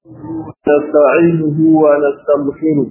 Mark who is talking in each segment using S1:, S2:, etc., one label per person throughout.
S1: نستعينه ونستغفره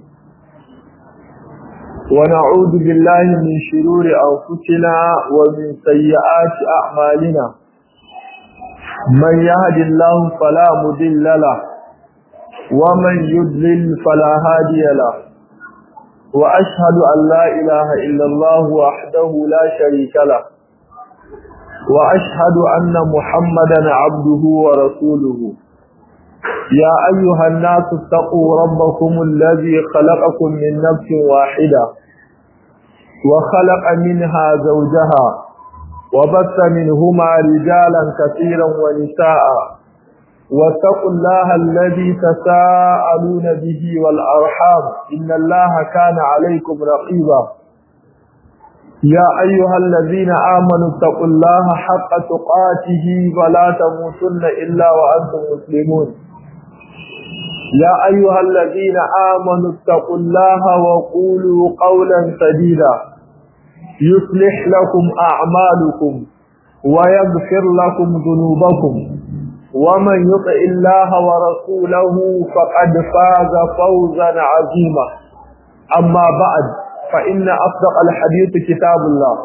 S1: ونعوذ بالله من شرور أنفسنا ومن سيئات أعمالنا من يهد الله فلا مضل له ومن يضلل فلا هادي له وأشهد أن لا إله إلا الله وحده لا شريك له وأشهد أن محمدا عبده ورسوله يا أيها الناس اتقوا ربكم الذي خلقكم من نفس واحدة وخلق منها زوجها وبث منهما رجالا كثيرا ونساء واتقوا الله الذي تساءلون به والأرحام إن الله كان عليكم رقيبا يا أيها الذين آمنوا اتقوا الله حق تقاته ولا تموتن إلا وأنتم مسلمون يا أيها الذين آمنوا اتقوا الله وقولوا قولا سديدا يصلح لكم أعمالكم ويغفر لكم ذنوبكم ومن يطع الله ورسوله فقد فاز فوزا عظيما أما بعد فإن أصدق الحديث كتاب الله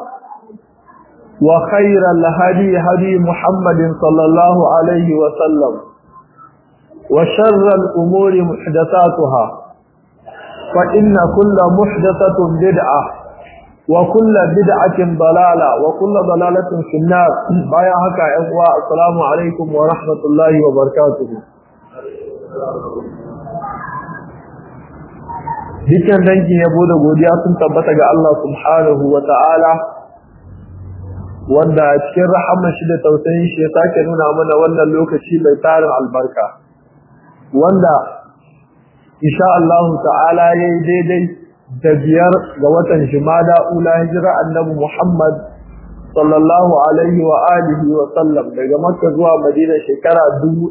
S1: وخير الهدي هدي محمد صلى الله عليه وسلم وشر الأمور محدثاتها فإن كل محدثة بدعة وكل بدعة ضلالة وكل ضلالة في النار بايا هكا إخوة السلام عليكم ورحمة الله وبركاته Dukkan dangin yabo da godiya sun tabbata ga Allah subhanahu wa ta'ala wanda cikin rahamar shi da tausayin shi ya sake nuna mana wannan lokaci mai tarin albarka. wanda insha Allah ta'ala yayi daidai da biyar ga watan Jumada ula hijira annabi Muhammad sallallahu alaihi wa alihi wa sallam daga Makka zuwa Madina shekara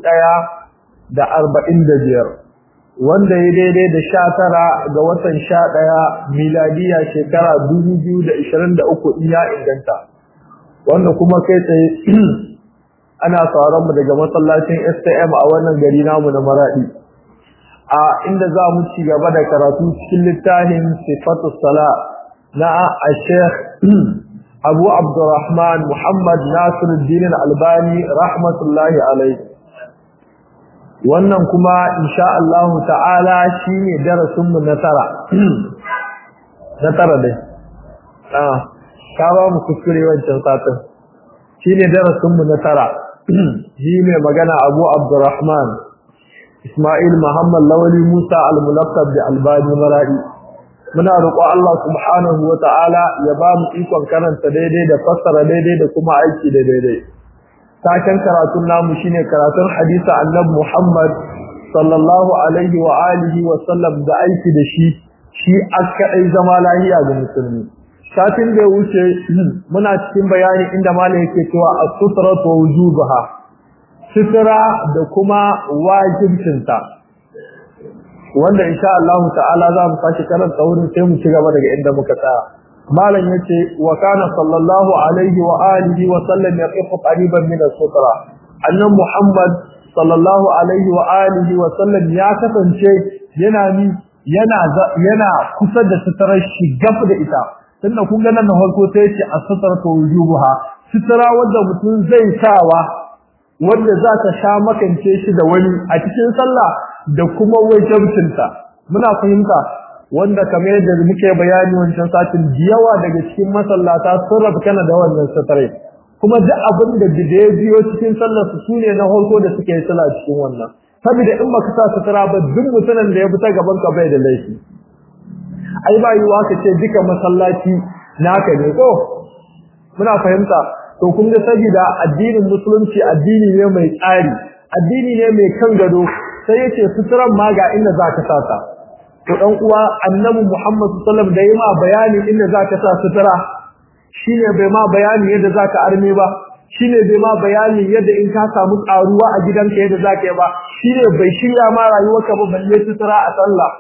S1: da arba'in biyar, wanda ya daidai da sha tara ga watan sha ɗaya miladiya shekara uku in ya inganta wanda kuma kai tsaye ana sauran mu daga masallacin STM a wannan gari namu na Maradi a inda za mu ci gaba da karatu cikin littafin Sifatus Sala na Sheikh Abu Abdurrahman Muhammad Nasiruddin Al-Albani rahmatullahi alaihi wannan kuma insha Allah ta'ala shine darasin mu na tara na tara dai ah ka ba mu kuskure wancan satin shine darasin mu na tara shi mai magana abu abdurrahman ismail muhammad lawali musa al-mulaqab da albani maradi muna roƙo Allah subhanahu wa ta'ala ya ba mu ikon karanta daidai da fassara daidai da kuma aiki da daidai taken karatun namu shine karatun hadisi annabi muhammad sallallahu alaihi wa alihi wa sallam da aiki da shi shi aka zama lahiya ga musulmi satin da ya wuce muna cikin bayani inda malam yake cewa as-sutratu wa wujubaha sutra da kuma wajibcinta wanda insha Allah ta'ala za mu fashi karanta wurin sai mu ci gaba daga inda muka tsaya malam yace wa kana sallallahu alaihi wa alihi wa sallam yaqifu qariban min as-sutra annan muhammad sallallahu alaihi wa alihi wa sallam ya kasance yana ni yana yana kusa da sutrar shi gab da ita tunda kun ga nan na farko sai ce as-satratu wujubuha sutura wanda mutum zai sawa wanda za ta sha makance shi da wani a cikin sallah da kuma wajibcinta muna fahimta wanda kamar yadda muke bayani wancan satin yawa daga cikin masallata sun rabu kana da wannan sutura kuma duk abin da ya biyo cikin sallar su sune na farko da suke yi sallah cikin wannan saboda in baka sa sutura ba duk mutumin da ya bi ta gaban ka bai da laifi ai ba yiwa ka ce duka masallaci naka ne ko muna fahimta to kun ga saboda addinin musulunci addini ne mai tsari addini ne mai kan gado sai yace suturan ma ga inda zaka sa ta to dan uwa annabi Muhammad sallallahu alaihi wasallam da yima bayani inda zaka sa sutura shine bai ma bayani yadda zaka arme ba shine bai ma bayani yadda in ka samu karuwa a gidanka yadda zaka yi ba shine bai shirya ma rayuwarka ba balle sutura a sallah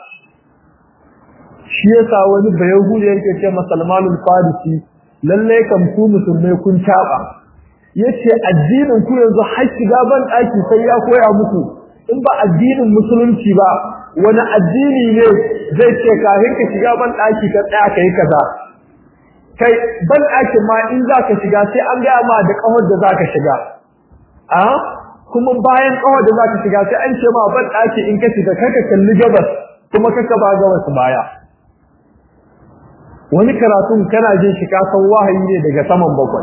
S1: shi yasa wani bayahudi yake ce masalmanul farisi lalle kam ku musulmai kun taba yace addinin ku yanzu har shiga ban daki sai ya koya muku in ba addinin musulunci ba wani addini ne zai ce kafin ka shiga ban daki ka tsaya kai kaza kai ban ɗakin ma in za ka shiga sai an gaya ma da ƙawar da za ka shiga a kuma bayan ƙawar da za ka shiga sai an ce ma ban ɗaki in ka shiga kaka kalli gabas kuma kaka ba gabas baya wani karatun kana jin shi ka san wahayi ne daga saman bakwai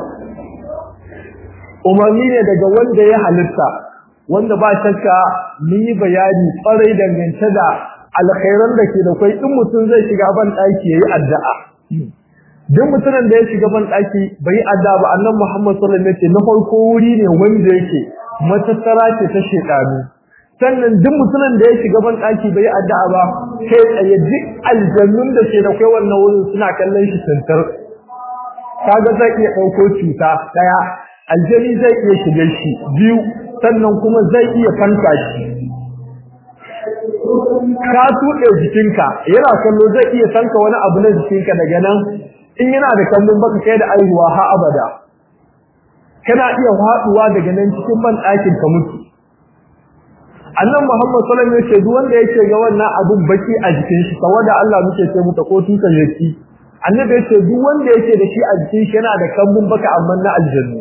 S1: umarni ne daga wanda ya halitta wanda ba shakka mun yi bayani kwarai dangance da alkhairan da ke da kwai in mutum zai shiga ban ɗaki ya yi addu'a duk mutumin da ya shiga ban daki bai adda ba annabi Muhammad sallallahu alaihi wasallam na farko wuri ne wanda yake matattara ce ta shedanu sannan duk mutumin da ya shiga ban daki bai adda ba kai tsaye duk aljannun da ke da kai wannan wurin suna kallon shi tantar kaga zai iya dauko cuta daya aljani zai iya shiga shi biyu sannan kuma zai iya fanka shi ka tuɗe jikinka yana kallo zai iya sanka wani abu na jikinka daga nan in yana da kallon baka kai da aihuwa ha abada kana iya haduwa daga nan cikin ban ɗakin ka mutu annan muhammad sallallahu alaihi wasallam duk wanda yake ga wannan abun baki a jikin shi tawada Allah muke ce muta ko tukan yaki annabi yace duk wanda yake da shi a jikin shi yana da kambun baka amma na aljanna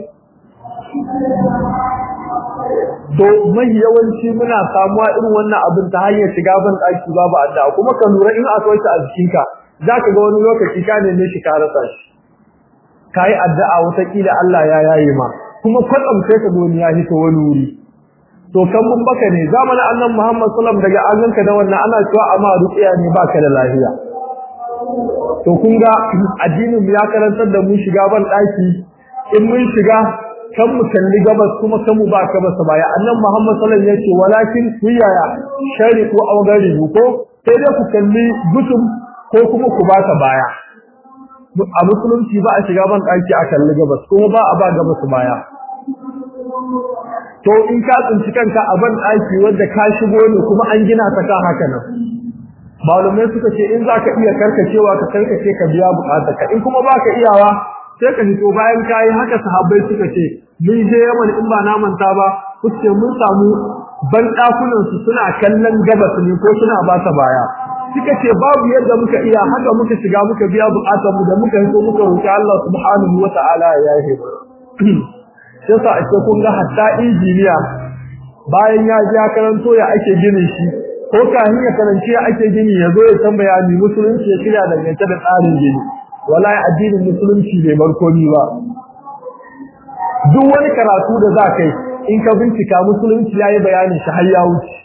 S1: to mai yawanci muna samuwa irin wannan abin ta hanyar shiga ban ɗaki babu addu'a kuma ka lura in akwai ta a jikinka zaka ga wani lokaci ka neme shi ka rasa shi kai addu'a wata kila Allah ya yaye ma kuma kwatsam sai ka goni ya hito wani wuri to kan mun baka ne zamanin annan Muhammad sallallahu daga azanka da wannan ana cewa amma ruqiya ne baka da lafiya to kun ga addinin mu ya karantar da mu shiga ban daki in mun shiga kan mu kalli gabas kuma kan mu ba ka basa baya annan Muhammad sallallahu alaihi wasallam yace walakin kuyaya shariqu aw garibu ko sai dai ku kalli gutum ko kuma ku ba ta baya a musulunci ba a shiga ban daki a kalli gabas kuma ba a ba gabas baya to in ka tsinci kanka a ban daki wanda ka shigo ne kuma an gina ta kan haka nan malumai suka ce in zaka iya karkacewa ka karkace ka biya bukatarka in kuma baka iyawa sai ka fito bayan kai haka sahabbai suka ce mun je Yaman in ba na manta ba kuce mun samu ban dakunan su suna kallon gabas ne ko suna ba ta baya suka ce babu yadda muka iya haka muka shiga muka biya bukatar mu da muka hito muka roki Allah subhanahu wataala ya yi sai sa ake kun ga hatta injiniya bayan ya ji karanto ya ake gini shi ko kafin ya karanci ya ake gini ya zo ya tambaya ni musulunci ya shirya dangance da tsarin gini wallahi addinin musulunci bai barkoni ba duk wani karatu da za kai in ka bincika musulunci yayi bayanin shi har ya wuce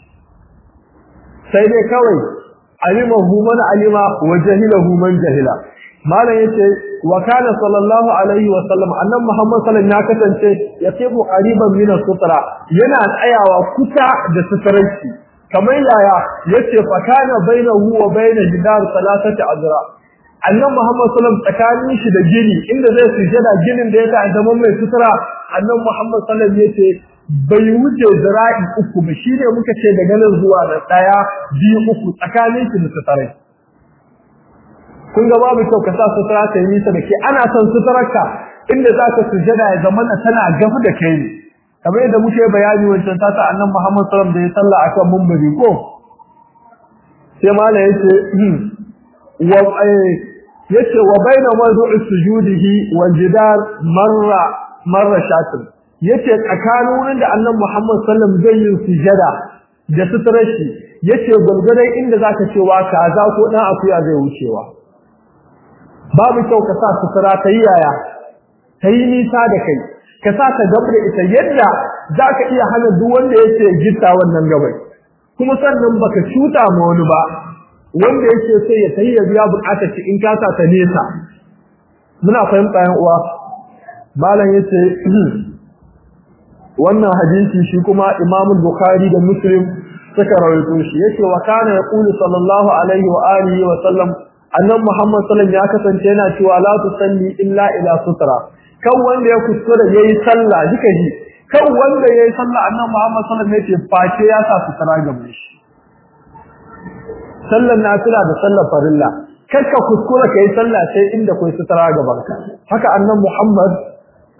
S1: sai dai kawai alimahu man alima wa jahilahu man jahila malam yace wa kana sallallahu alaihi wa sallam annabi muhammad sallallahu ya kasance yaqibu qariban min sutra yana tsayawa kusa da sutarci kamar yaya yace fa kana bainahu wa bain jidar salasati azra annabi muhammad sallallahu tsakanin shi da gini inda zai sujada ginin da yake a zaman mai sutura annabi muhammad sallallahu yace bai wuce zira'i uku ba shine muka ce daga nan zuwa da daya biyu uku tsakanin shi da sutura kun ga babu kyau ka sa sutura ta yi nisa da ke ana son suturarka inda za ka sujada ya zama na tana gafu da kai ne kamar yadda muke bayani wancan ta ta annan Muhammad sallallahu da ya salla akan mumbari ko sai mala yace wa yace wa baina mawdu'i sujudihi wal jidar marra marra shatin yace tsakanin wurin da annan Muhammad sallallahu zai yi sujada da suturar shi yace gulgurai inda zaka cewa kaza ko dan akuya zai wucewa babu kyau ka sa sutura ta yi yaya ta yi nisa da kai ka sa ta gabra ita yadda za ka iya hana duk wanda yake gitta wannan gabai kuma sannan baka cuta ma wani ba wanda yake so ya tayi ya biya bukatar shi in ka sa ta nesa muna fahimta yan uwa malam yace wannan hadisi shi kuma Imam Bukhari da Muslim suka rawaito shi yace wa kana yaqulu sallallahu alaihi wa alihi wa sallam annan Muhammad sallallahu ya kasance yana cewa la tusalli illa ila sutra kan wanda ya kuskura yayi sallah duka ji kan wanda yayi sallah annan Muhammad sallallahu alaihi wasallam face ya sa sutra gaban shi sallan nafila da sallar farilla kar ka kuskura kai sallah sai inda kai sutra gaban ka haka annan Muhammad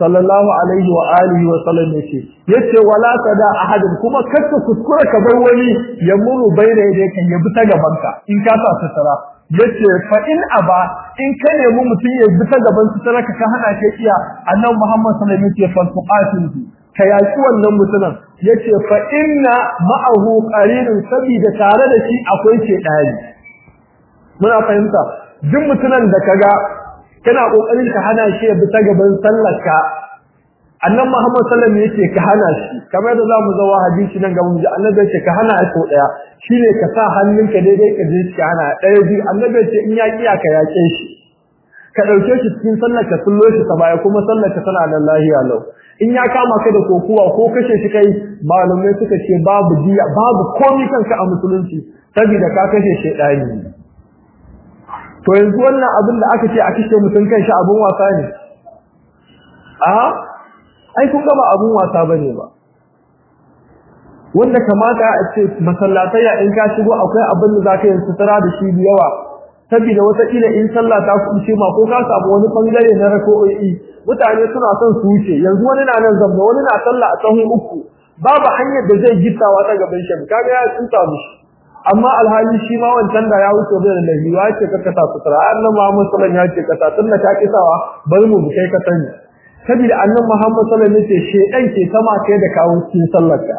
S1: sallallahu alaihi wa alihi wa sallam yace yace wala tada ahadin kuma kakka kuskura ka bar wani ya muru baina yadda kan yabi ta gaban ka in ka sa sutura yace fa in aba in ka nemi mutum ya bi ta gaban sutura ka ka hana shi iya annabi Muhammad sallallahu alaihi wasallam yace fa tuqatilu ka yaki wannan mutumin yace fa inna ma'ahu qarinun sabida tare da shi akwai shedani muna fahimta duk mutumin da kaga kana kokarin ka hana shi ya bi ta gaban sallarka annan Muhammad sallallahu alaihi wasallam yake ka hana shi kamar da zamu zawa hadisi nan gaban mu annabi yake ka hana shi ko daya shine ka sa hannunka daidai ka je ka hana daya biyu annabi yake in ya kiya ka yake shi ka dauke shi cikin sallar ka sullo shi ta baya kuma sallar ka tana da lahiya lau in ya kama ka da kokuwa ko kashe shi kai malumai suka ce babu diya babu komai kanka a musulunci saboda ka kashe shedani to yanzu wannan abin da aka ce a kashe mutum kan shi abun wasa ne a ai kun ga ba abun wasa bane ba wanda kamata a ce masallatai in ka shigo akwai abin da zaka yi sutura da shi da yawa saboda wata kila in sallah ta kuce ma ko ka samu wani bangare na rako'i mutane suna son su wuce yanzu wani na nan zamba wani na sallah a tsahon uku babu hanyar da zai gittawa ta gaban shi kaga ya tsinta mushi amma alhali shi ma wancan da ya wuce bai da lahi ya ce ka kasa sutura annabi Muhammad sallallahu alaihi wasallam ya ce kasa tunda ka kisawa bari mu kai ka sani saboda annabi Muhammad sallallahu alaihi wasallam ya ce shedan ke sama kai da kawo cikin sallarka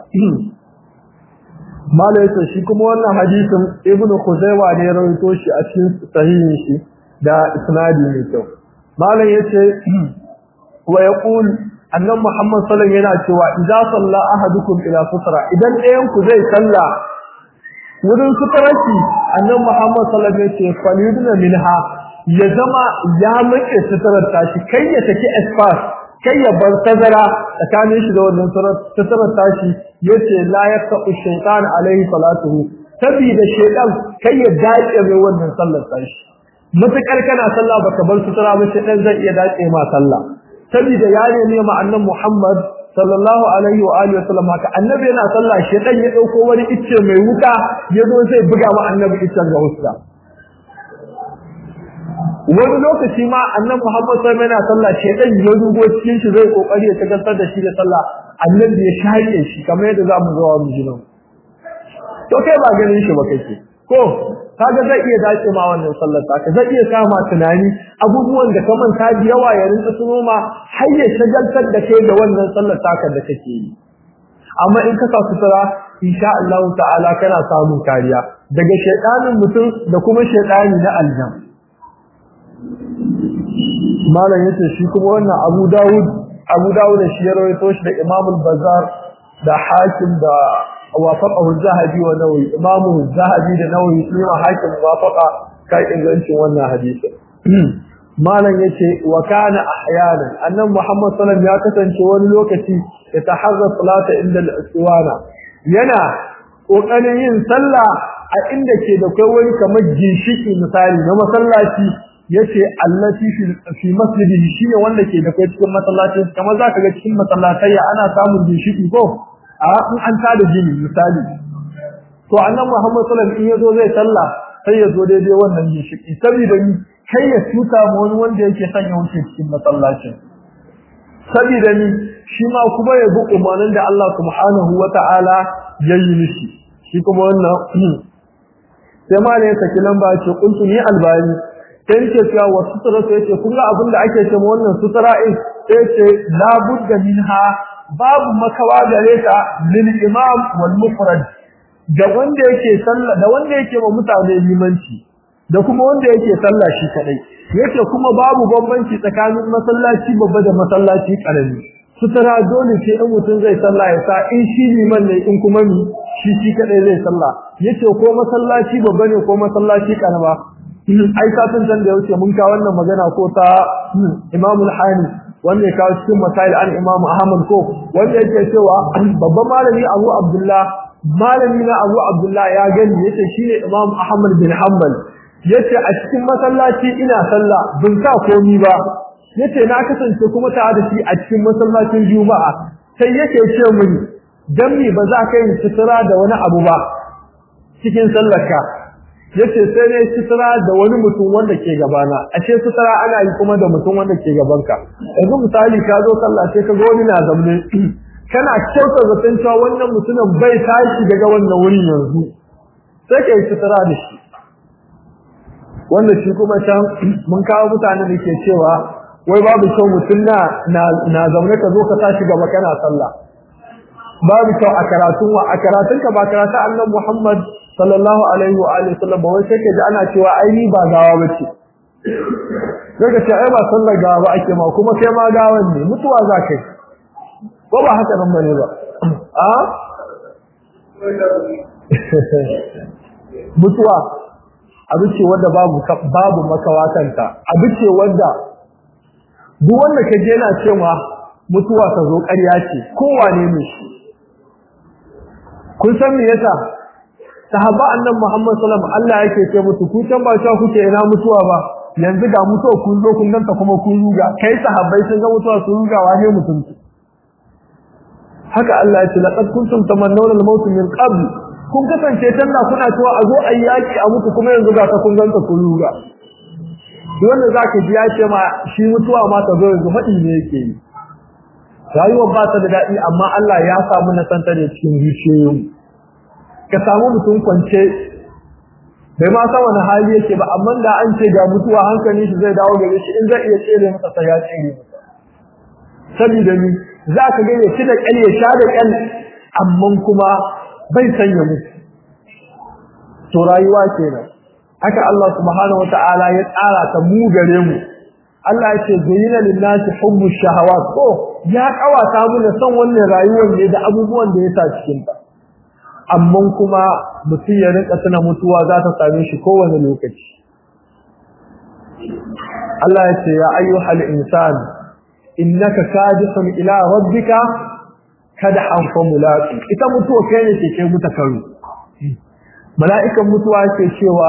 S1: malai ce shi kuma wannan hadisin ibnu Khuzaimah ne ya rawaito shi a cikin sahihin shi da isnadi mai kyau malai yace wa yaqul annabi Muhammad sallallahu alaihi wasallam yana cewa idza salla ahadukum ila sutra idan ɗayan ku zai salla wurin sutararki annan Muhammad sallallahu alaihi wasallam yace faliduna minha ya zama ya mace suturar tashi kai ya take espas kai ya bar tazara tsakanin shi da wannan suturar tashi yace la yaqtu shaytan alaihi salatuhu sabida shaytan kai ya dace mai wannan sallar tashi mutakar kana sallah baka bar sutura ba shaytan zai iya dace ma sallah sabida ya ne ma annan Muhammad sallallahu alaihi wa alihi wasallam haka annabi yana sallah shedan ya dauko wani icce mai wuka yazo zai buga ma annabi iccen ga huska wani lokaci ma annabi Muhammad sallallahu alaihi yana sallah shedan ya rugo cikin shi zai kokari ya tagantar da shi da sallah annabi ya shaƙe shi kamar yadda zamu zo wa mujinan to kai ba ganin shi ba kake ko kaga zai iya dace ma wannan sallar ta zai iya kama tunani abubuwan da ka manta da yawa ya rinka tuno ma har ya shagaltar da kai da wannan sallar taka da kake yi amma in ka sa sutura insha Allah ta'ala kana samun kariya daga shaytanin mutum da kuma shaytani na aljan malam yace shi kuma wannan Abu Dawud Abu Dawud shi ya rawaito shi da Imam al-Bazzar da Hakim da وافقه الذهبي ونووي امام الذهبي da nawawi shi ma hakim wafaqa kai ingancin wannan hadisi malan yace wa kana ahyanan annan muhammad sallallahu alaihi ya kasance wani lokaci ya taharra salata inda al-istiwana yana kokarin yin sallah a inda ke da kai wani kamar ginshiki misali na masallaci yace allati fi masjidihi shine wanda ke da kai cikin masallacin kamar zaka ga cikin masallatai ana samun ginshiki ko a in an tada jini misali to annabi Muhammad sallallahu alaihi wasallam in yazo zai sallah sai ya zo daidai wannan gishiki saboda ni kai ya tuta mu wani wanda yake son ya wuce cikin masallacin saboda ni shi ma kuma ya bi umarnin da Allah subhanahu wata'ala ya yi mishi shi kuma wannan sai ma ne ya saki lamba ce kuntu ni albani sai yake cewa wa sutura sai yace kun ga abin da ake cewa wannan sutura in sai yace la budda minha babu makawa gare ta lil imam wal mufrad da wanda yake sallah da wanda yake wa mutane limanci da kuma wanda yake sallah shi kadai yake kuma babu bambanci tsakanin masallaci babba da masallaci karami sutura dole ce in mutum zai sallah ya sa in shi liman ne in kuma ni shi shi kadai zai sallah yace ko masallaci babba ne ko masallaci karama ai satin can da yauce mun ka wannan magana ko ta Imamul Hani wanda ya kawo cikin masail an Imam Ahmad ko wanda yake cewa babban malami Abu Abdullah malami na Abu Abdullah ya gani yace shine Imam Ahmad bin Hanbal yace a cikin masallaci ina sallah bin sa komi ba yace na kasance kuma ta da shi a cikin masallacin Juma'a sai yake ce mini dan me ba za ka yi sutura da wani abu ba cikin sallarka yace sai ne sutura da wani mutum wanda ke gabana ashe sutura ana yi kuma da mutum wanda ke gabanka yanzu misali ka zo sallah sai ka ga wani na zamne kana kyauta zaton cewa wannan mutumin bai tashi daga wannan wurin yanzu sai ka yi sutura da shi wanda shi kuma can mun kawo mutane da ke cewa wai babu kyau mutum na na zaune ka zo ka tashi gaba kana sallah babu kyau a karatun wa a karatun ka ba karatun annabi Muhammad sallallahu alaihi wa alihi wasallam ba wai sai ka ji ana cewa ai ni ba gawa bace sai ka ce ai ba sallar gawa ba ake ma kuma kai ma gawan ne mutuwa za kai ko ba haka nan bane ba a mutuwa abu ce wanda babu babu makawa kanta abu ce wanda duk wanda kaje yana cewa mutuwa ta zo ƙarya ce kowane ne shi kun san me yasa sahaba annabi Muhammad sallallahu alaihi wasallam Allah yake ce musu ku can ba sha kuke ina mutuwa ba yanzu ga mutuwa kun zo kun ganta kuma kun ruga kai sahabbai sun ga mutuwa sun ruga wane mutum haka Allah ya ce laqad kuntum tamannawna al-maut min qabl kun kasance tanda kuna cewa a zo ayi yaki a muku kuma yanzu ga ka kun ganta kun ruga wanda zaka ji ya ce ma shi mutuwa ma ta zo yanzu fadi ne yake yi rayuwar ba ta da daɗi amma Allah ya samu na santa da cikin zuciyoyin ka samu mutum kwance bai ma san wani hali yake ba amma da an ce ga mutuwa hankali shi zai dawo gare shi in zai iya tsere masa sai ya tsere masa saboda ni za ka ga ya ci da ƙyal ya sha da ƙyal amma kuma bai sanya mutu to rayuwa kenan haka Allah subhanahu wataala ya tsara ta mu gare mu Allah ya ce zayyana lin-nasi hubbu shahawat ko ya kawata mu da son wannan rayuwar ne da abubuwan da ya sa cikin ta amma kuma mutum ya rinka tuna mutuwa za ta same shi kowane lokaci Allah ya ce ya ayyuhal insan innaka kadihun ila rabbika kadhan famulaqi ita mutuwa kai ne ke kai muta karu mala'ikan mutuwa ke cewa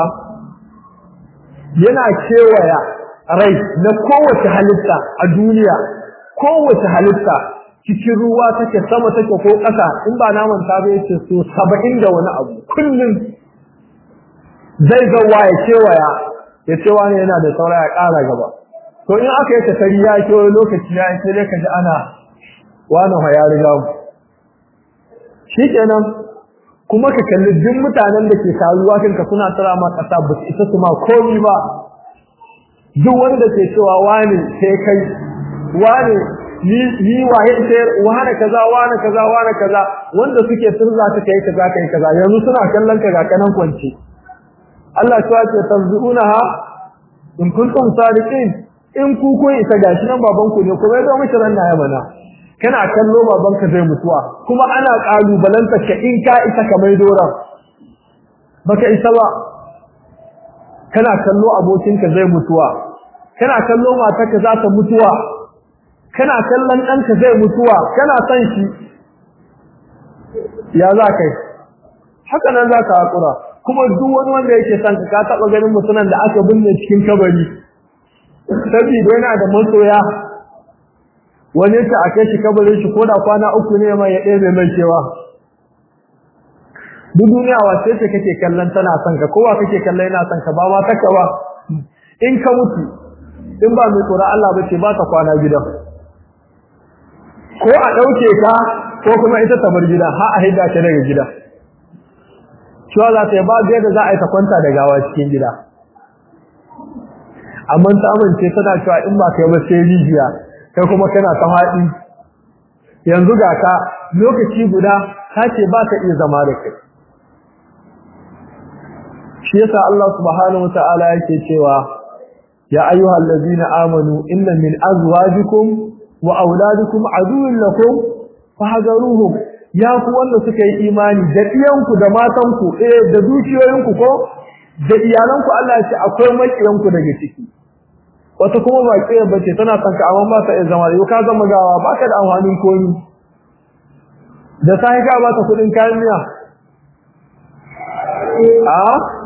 S1: yana kewaya rai na kowace halitta a duniya kowace halitta cikin ruwa take sama take ko ƙasa in ba naman ta ba yace so 70 da wani abu kullum zai ga waye kewaya ya ce wani yana da saura ya ƙara gaba to in aka yi tafari ya ke wani lokaci ya yi sai ka ji ana wani ya riga mu shikenan kuma ka kalli duk mutanen da ke taruwa kanka suna tsara ma ƙasa ba su isa su ma komi ba duk wanda ke cewa wani sai kai wani ni ni waye sai wani kaza wani kaza wani kaza wanda suke sirza suka yi kaza kai kaza yanzu suna kallon ka ga kanan kwance Allah ya ce tanzuunaha in kuntum sadiqin in ku kun isa gashi nan baban ku ne kuma yazo miki ran na mana kana kallo baban ka zai mutuwa kuma ana kalubalanta ka in ka isa ka mai doran baka isa ba kana kallo abokin ka zai mutuwa kana kallo matar ka za ta mutuwa kana kallon ɗanka zai mutuwa kana son shi ya za kai haka nan za ka haƙura kuma duk wani wanda yake son ka ka taɓa ganin mutumin da aka binne cikin kabari saboda yana da masoya wani ta a kai shi kabarin shi ko da kwana uku ne mai ya ɗebe mai cewa duk duniya wace ce kake kallon tana son ka kowa kake kallon yana son ka ba ma taka ba in ka mutu in ba mai tsoron Allah ba ce ba ka kwana gidan ko a ɗauke ka ko kuma ita ta bar gida har a hidda ta daga gida cewa za ta yi ba da za a yi ta kwanta da gawa cikin gida amma ta amince tana cewa in ba kai ba sai rijiya kai kuma kana ta haɗi yanzu ga ka lokaci guda ta ce ba ka iya zama da kai shi yasa Allah subhanahu wataala yake cewa ya ayyuhal ladina amanu inna min azwajikum wa auladikum aduwwun lakum fahzaruhum ya ku wanda suka yi imani da iyanku da matanku eh da dukiyoyinku ko da iyalanku Allah ya ce akwai makiyanku daga ciki wata kuma ba kiyar bace tana son ka amma ba ta iya zama yau ka zama gawa baka da amfanin komi da sai ka ba ta kudin kayan miya a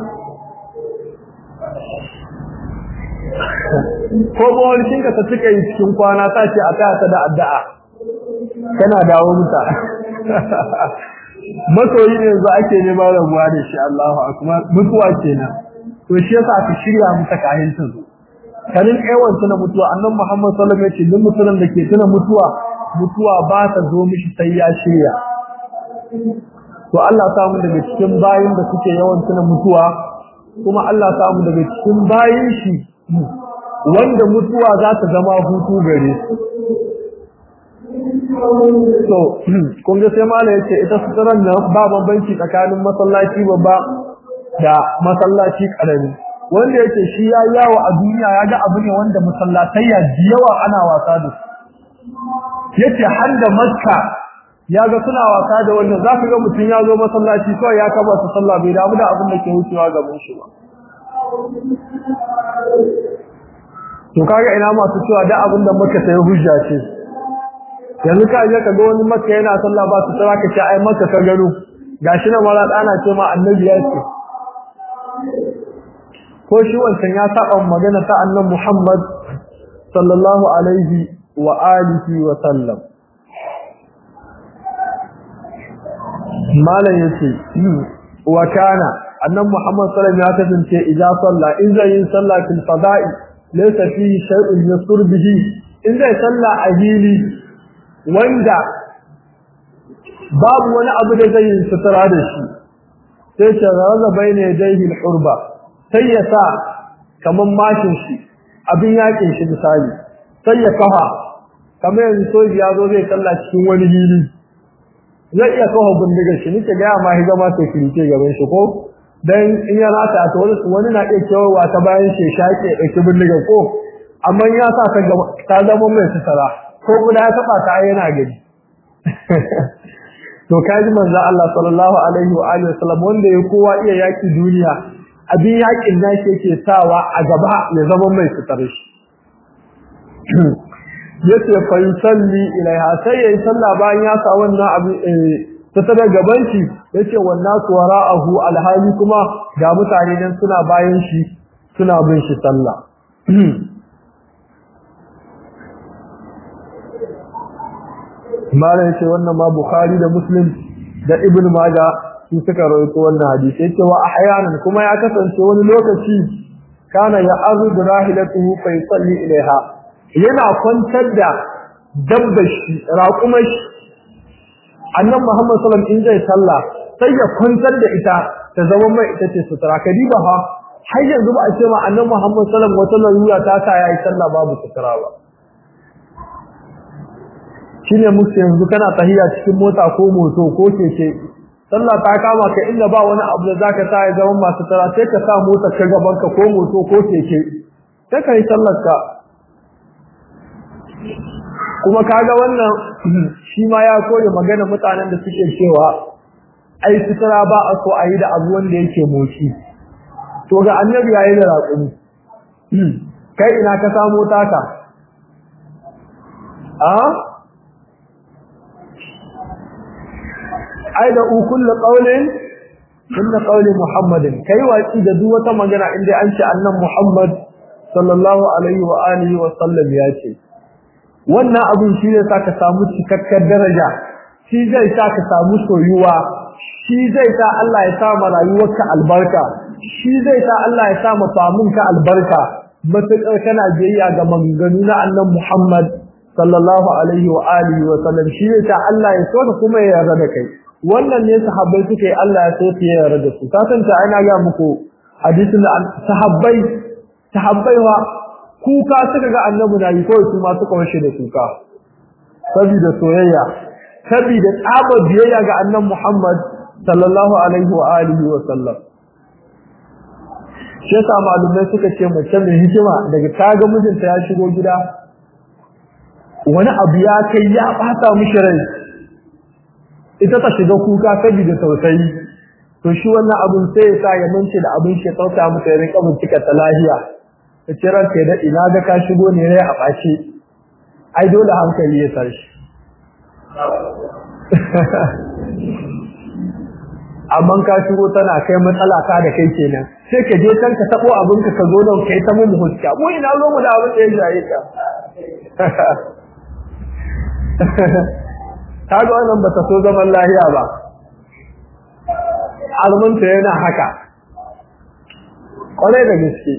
S1: ko bawalcin ka ta cika yi cikin kwana ta ce a taya ta da addu'a kana dawo muta masoyi ne yanzu ake nema rabuwa da shi Allahu akbar mutuwa kenan to shi yasa ka shirya mata kayan ta zo kanin aiwan tuna mutuwa annan Muhammad sallallahu alaihi wasallam ya ce duk mutumin da ke tuna mutuwa mutuwa ba ta zo mishi sai ya shirya to Allah samu daga cikin bayin da suke yawan tuna mutuwa kuma Allah samu daga cikin bayin shi wanda mutuwa za ta zama hutu gare su so kun ga sai mala yace ita suturan nan ba bambanci tsakanin masallaci babba da masallaci karami wanda yake shi ya yawo a duniya ya ga abu ne wanda masallatai ya yawa ana wasa da su yace har da makka ya ga suna wasa da wannan zaka ga mutum ya zo masallaci kawai ya kaba su sallah bai damu da abin da ke wucewa gaban shi ba to kaga ina masu cewa da abin da maka sai hujja ce yanzu ka je ka ga wani maka yana sallah ba su tsara ka ce ai maka ka gano gashi na mara dana ce ma annabi ya ce ko shi wancan ya saba magana ta annabi Muhammad sallallahu alaihi wa alihi wa sallam malam yace wa kana annabi Muhammad sallallahu alaihi ya kasance idan salla in zai yin sallah fil fada'i laysa fihi shay'un yasur bihi in zai salla a hili wanda babu wani abu da zai yin sutura da shi sai ta raza bayna yadayhi al-hurba sai ya sa kaman mashin shi abin yakin shi misali sai ya kafa kamar yanzu soji ya zo zai salla cikin wani hili zai iya kawo bindigar shi nake ga ma higa ma sai kirike gaban shi ko dan in ya rata ta wani wani na iya kewawa ta bayan shi shake dauki bindigar ko amma ya sa ka ta zama mai sutura ko guda ya taba ta yana gani to kaji manzo Allah sallallahu alaihi wa alihi wasallam wanda ya kowa iya yaki duniya abin yakin nashi yake sawa a gaba ya zama mai sutura shi yace fa yusalli ilaiha sai yayi sallah bayan ya sa wannan abu ta tada gaban shi yace wannan wara'ahu alhali kuma ga mutane nan suna bayan shi suna bin shi sallah mala yace wannan ma bukhari da muslim da ibn maja su suka rawaito wannan hadisi yace wa ahyanan kuma ya kasance wani lokaci kana ya arzu rahilatuhu fa yusalli ilaiha yana kwantar da dabbar shi raƙumar shi annan Muhammad sallam in zai sallah sai ya kwantar da ita ta zama mai ita ce sutura kadiba ha har yanzu ba a ce ma annan Muhammad sallam wata larura ta sa yayi sallah babu sutura ba shine musu yanzu kana tahiya cikin mota ko moto ko keke sallah ta kama ka inda ba wani abu da zaka sa ya zama masu sutura sai ka sa motar ka gaban ka ko moto ko keke sai ka yi sallar ka kuma kaga wannan shi ma ya koyi magana mutanen da suke cewa ai sutura ba a so a yi da abu wanda yake moci to ga annabi yayi da raƙumi kai ina ka samu taka a ai da kullu qawlin inna qawli muhammadin kai waki da duk wata magana inda an ce annan muhammad sallallahu alaihi wa alihi wa sallam ya ce wannan abin shi zai sa ka samu cikakkar daraja shi zai sa ka samu soyuwa shi zai sa Allah ya sa ma rayuwarka albarka shi zai sa Allah ya sa ma famunka albarka matuƙar kana biyayya ga maganganu na annan Muhammad sallallahu alaihi wa alihi wa sallam shi zai sa Allah ya so ka kuma ya yarda da kai wannan ne sahabbai suke Allah ya so su ya yarda da su ka san ta ina ga muku hadisin da sahabbai sahabbai wa kuka suka ga annabi na yi kawai su ma suka washe da kuka saboda soyayya saboda tsabar biyayya ga annabi Muhammad sallallahu alaihi wa alihi wa sallam shi yasa malumai suka ce mace mai hikima daga ta ga mijinta ya shigo gida wani abu ya kai ya bata mishi rai ita ta shiga kuka saboda tausayi to shi wannan abun sai ya sa ya mance da abin shi ya tausaya mata ya rinka bincika ta lahiya ta ce ranka da ina ga ka shigo ne rai a ɓace ai dole hankali ya tashi amma ka shigo tana kai matsala ka da kai kenan sai ka je can ka tabo abin ka zo nan kai ta mu huska mu ina zo mu da abin da ya jaye ka ta ga wannan ba ta so zaman lahiya ba almunta yana haka kwarai da gaske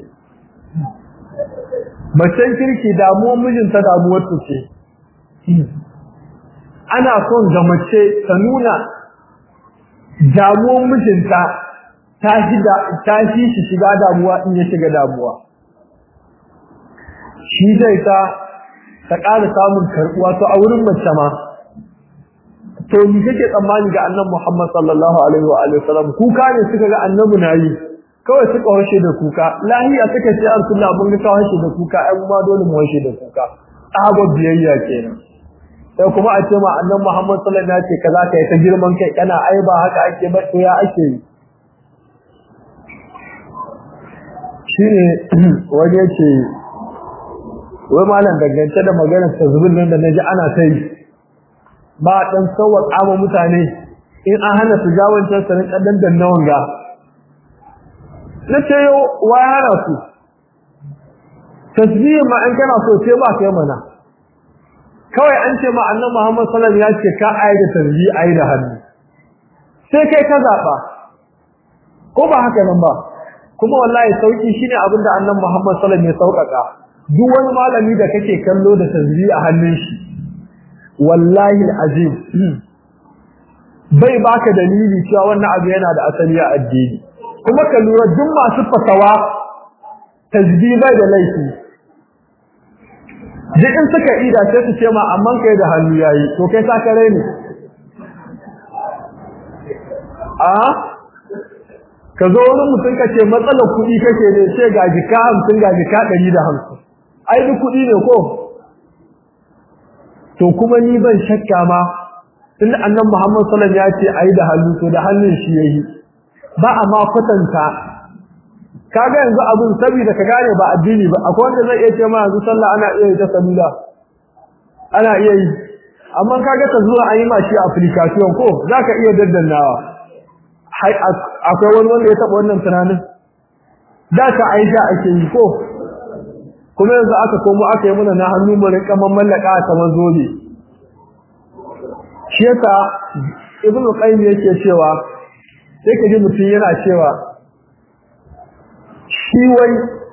S1: macen kirki damuwar mijinta damuwar ta ce ana son ga mace ta nuna damuwar mijinta ta shi shi shiga damuwa in ya shiga damuwa shi zai ta ta ƙara samun karɓuwa to a wurin mace ma to ni kake tsammani ga annabi Muhammad sallallahu alaihi wa alihi wasallam kuka ne suka ga annabi nayi kawai suka washe da kuka lahiya suka ce Rasulullah mun ga washe da kuka ai ma dole mu washe da kuka tsaba biyayya kenan sai kuma a ce ma annabi Muhammad sallallahu alaihi wa alihi kaza kai ta girman kai kana ai ba haka ake ba to ya ake yi shine wani yace wai malam dangance da maganar tazbin nan da naji ana sai ba dan sauwaka ma mutane in an hana su jawancan sanin kaddan dannawan ga na ce yo wa hana su tasbihin ma an kana so sai ba kai mana kawai an ce ma annabi Muhammad sallallahu alaihi wasallam ya ce ka ayi da tasbih ayi da hannu sai kai ka zaba ko ba haka nan ba kuma wallahi sauki shine abin da annabi Muhammad sallallahu alaihi wasallam ya saukaka duk wani malami da kake kallo da tasbih a hannun shi wallahi azim bai baka dalili cewa wannan abu yana da asali a addini kuma ka lura duk masu fatawa tasbih bai da laifi duk in suka ida sai su ce ma amman kai da hannu yayi to kai sa kare ne a ka zo wani mutum ka ce matsalar kuɗi kake ne ce ga jika hamsin ga jika ɗari da hamsin ai duk kuɗi ne ko to kuma ni ban shakka ma tun annan Muhammad sallallahu ya ce ai da hannu to da hannun shi yayi ba a ma kwatanta kaga yanzu abun saboda ka gane ba addini ba akwai wanda zai iya ce ma yanzu sallah ana iya yi ta salula ana iya yi amma kaga ta zuwa an yi ma shi application ko zaka iya daddannawa akwai wani wanda ya taba wannan tunanin da ka aisha ake yi ko kuma yanzu aka komo aka yi mana na hannu mu rinka mallaka a kamar zobe shi yasa ibn qayyim yake cewa sai ka ji mutum yana cewa shi wai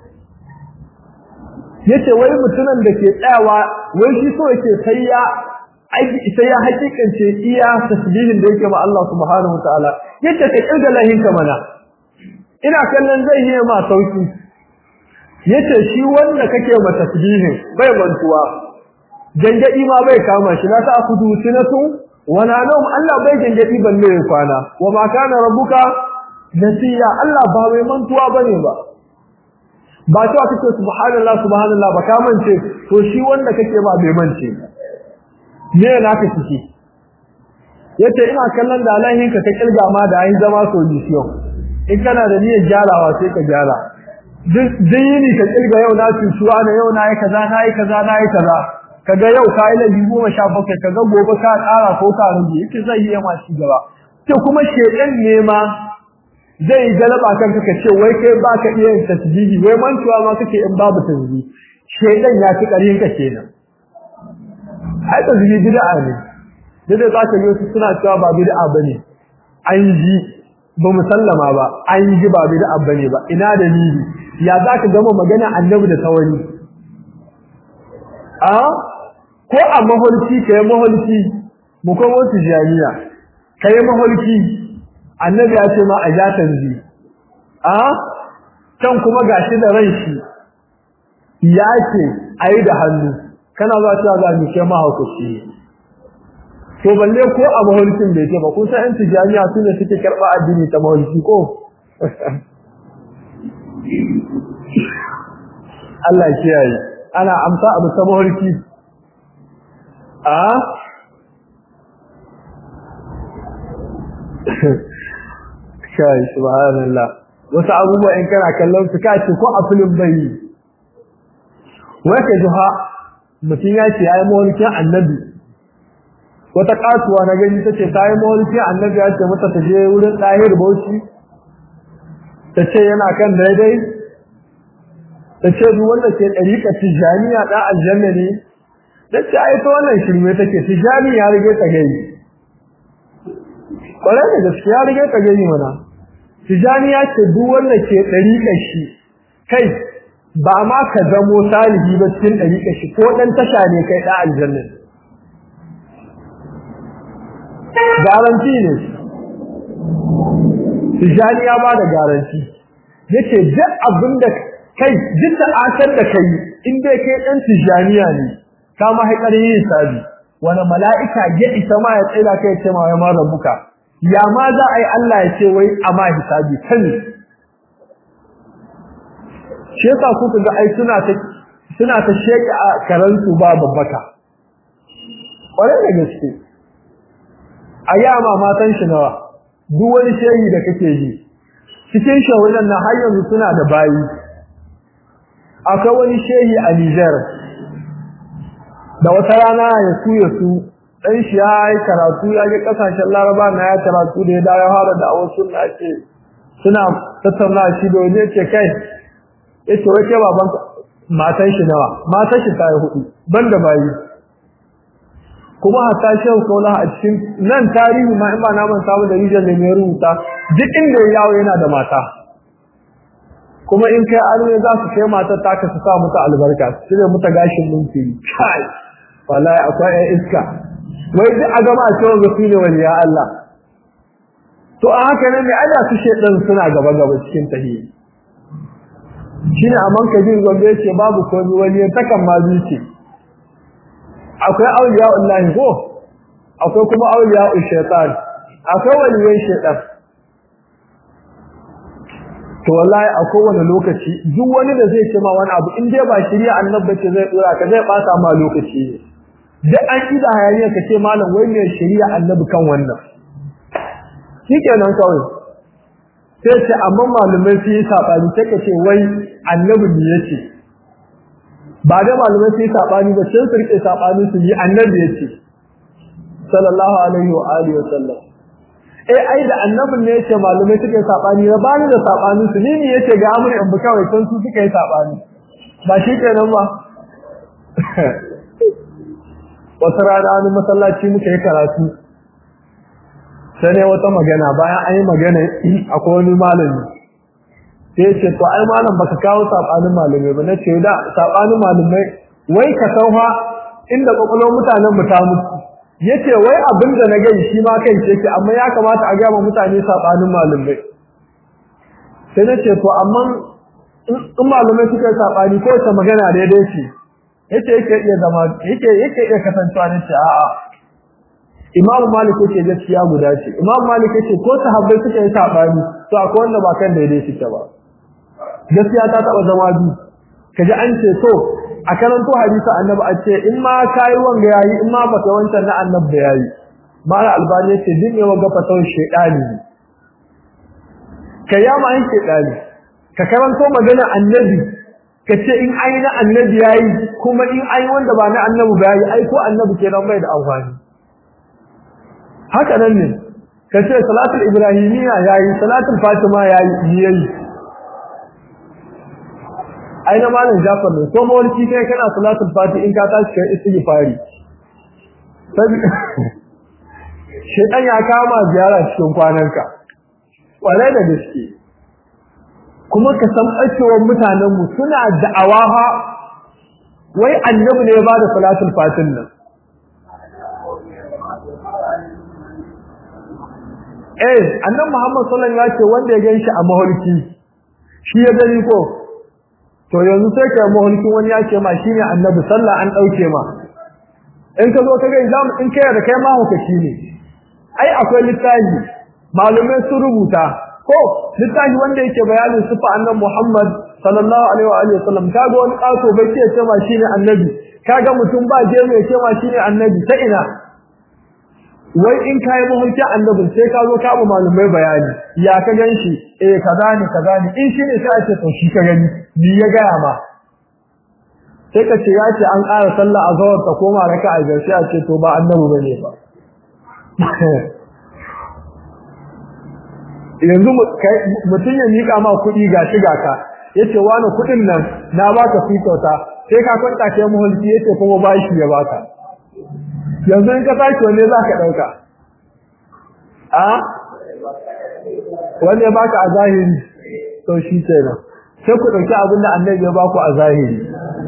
S1: yace wai mutumin da ke tsayawa wai shi so yake sai ya sai ya hakikance iya tasbihin da yake ma Allah subhanahu wataala yace ka kirga lahinka mana ina kallon zai yi ma sauki yace shi wanda kake ma tasbihin bai mantuwa gangadi ma bai kama shi na ta akudu sinatu wala nawm Allah bai gangadi balle ya kwana wa ma kana rabbuka nasiya Allah ba mai mantuwa bane ba ba to kake subhanallah subhanallah ba ka mance to shi wanda kake ba bai mance me yana ka ciki yace ina kallon da alahin ka ka kilga ma da ai zama solution in kana da niyyar gyarawa sai ka gyara duk yini ka kilga yau na cutuwa na yau na yi kaza na yi kaza na yi kaza kaga yau ka yi lafi goma sha bakwai kaga gobe ka ƙara ko ka rage yake zai yi ma shi gaba to kuma shedan ne ma zai yi galaba kanka ka ce wai kai baka iya yin tasbihi wai mantuwa ma kake in babu tasbihi shedan ya fi ƙarfin ka kenan ai tasbihi bid'a ne duk da zaka yi wasu suna cewa ba bid'a bane an ji ba musallama ba an ji ba bid'a bane ba ina dalili ya zaka gama magana annabi da tawani a ko a maholki kai maholki mu komo tijaniya kai maholki annabi ya ce ma a ja tanzi a can kuma gashi da ran shi ya ce ayi da hannu kana za ta ga ni kai mahaukaci to balle ko a maholkin bai ce ba kun san yan tijaniya su ne suke karɓa addini ta maholki ko Allah kiyaye ana amsa abu ta maholki a kai subhanallah wasu abubuwa in kana kallon su kace ko a filin bai wai ka juha mutum ya ce yayi mawlikin annabi wata kasuwa na gani tace ta yi mawlikin annabi ya ce mata ta je wurin dahir bauchi ta ce yana kan daidai ta ce duk wanda ke dariƙa tijaniya da aljanna ne ta ce ai to wannan shirme take tijani ya rige ta gani kwarai da gaskiya rige ta gani mana tijani ya ce duk wanda ke dariƙar shi kai ba ma ka zamo salihi ba cikin dariƙar shi ko dan tasha ne kai da aljanna garanti ne tijani ya ba da garanti yace duk abinda kai duk da asar da kai in dai kai dan tijaniya ne ka ma haikar yin sabi wani mala'ika ya isa ma ya tsira kai ce ma ya mara buka ya ma za a yi Allah ya ce wai a ma hisabi sani shi yasa kuka ga ai suna ta suna ta sheke a karantu ba babbaka kwarai da gaske a yi ma matan shi nawa duk wani shehi da kake ji cikin shawanan na har yanzu suna da bayi akwai wani shehi a Niger da wata rana ya su ya su dan shi ya yi karatu ya ga kasashen Laraba na ya karatu da ya da ya fara da awon sunna ce suna tattauna shi da wani ce kai yace wai ke baban matan shi nawa matan shi ta yi hudu banda bayi kuma hatta shehu kaula a cikin nan tarihi ma in ba na manta ba da rijal ne mai rubuta duk inda ya yawo yana da mata kuma in kai arme za su kai matar taka su sa muta albarka su cire muta gashin minti kai wallahi akwai ɗan iska wai duk a gama cewa ga ne wani ya Allah to a haka ne mai ada su shedan suna gaba gaba cikin tahiyyi shine amman kabir gombe ce babu komai wani ya takan ma zuci akwai auliya Allah ko akwai kuma auliya shaytan akwai waliyan shaytan to wallahi a kowane lokaci duk wani da zai ce ma wani abu in dai ba shari'a annabi ce zai dora ka zai bata ma lokaci ne duk an kida hayaniya ka ce malam wai me shari'a annabi kan wannan shikenan kawai sai ce amma malamai su yi sabani sai ka ce wai annabi ne yace ba da malamai su yi sabani ba sai su rike sabani su yi annabi yace sallallahu alaihi wa alihi wa sallam eh ai da annabin ne yace malamai suka yi sabani na bani da sabanin su ni ne yace ga amri in buka wai san su suka yi sabani ba shi kenan ba wata rana wani masallaci muka yi karatu sai ne wata magana bayan an yi magana akwai wani malami sai ce to ai malam baka kawo sabanin malamai ba nace da sabanin malamai wai ka sauha inda kokolon mutanen mu ta mutu yace wai abin da na gani shi ma kai ce amma ya kamata a ga ma mutane sabanin malamai sai nace to amma in malamai suka yi sabani ko ta magana daidai ce yace yake iya zama yake yake iya kasancewa nace a'a Imam Malik yake gaskiya guda ce Imam Malik yake ko sahabbai suka yi sabani to akwai wanda ba kan daidai suke ba gaskiya ta taba zama bi kaji an ce to a karanto hadisi annabi a ce in ma kai wanga yayi in ma baka wancan na annabi yayi mala albani yace din ne wanga fatan shedani kayama an shedani ka karanto magana annabi kace in ayi na annabi yayi kuma in ayi wanda ba na annabi ba yayi ai ko annabi kenan bai da amfani haka nan ne kace salatul ibrahimiyya yayi salatul fatima yayi yayi ai na malam Jafar ne ko mawalki kai kana salatul fati in ka tashi kai istighfari sabi shedan ya kama ziyara cikin kwananka kwarai da gaske kuma ka san ɓacewar mutanen mu suna da'awa ha wai annabi ne ya bada salatul fatin nan eh annabi Muhammad sallallahu alaihi wasallam ya ce wanda ya ganshi a maholki shi ya gani ko to yanzu sai kai mahulkin wani ya ce ma shine annabi sallah an dauke ma in ka zo ka ga idan in kai da kai ma hukaci ne ai akwai littafi malumai sun rubuta ko littafi wanda yake bayanin sifa annabi Muhammad sallallahu alaihi wa alihi wasallam kaga wani kaso bai ce ma shine annabi kaga mutum ba je mai ce ma shine annabi ta ina wai in kai mahulkin annabi sai ka zo ka ba malumai bayani ya ka ganshi eh kaza ne kaza ne in shine sai a ce to shi ka gani ni ya gaya ma sai ka ce ya ce an ƙara sallah a zawar ta koma raka a gaske a ce to ba annabi bane ba yanzu mutum ya miƙa ma kuɗi ga shi ga ka yace wani kuɗin nan na baka fi kyauta sai ka kwanta kai muhulki yace kuma bashi ya baka yanzu in ka sake wanne za ka ɗauka a wanda ya baka a zahiri to shi kenan sai ku ɗauki abin da annabi ya baku a zahiri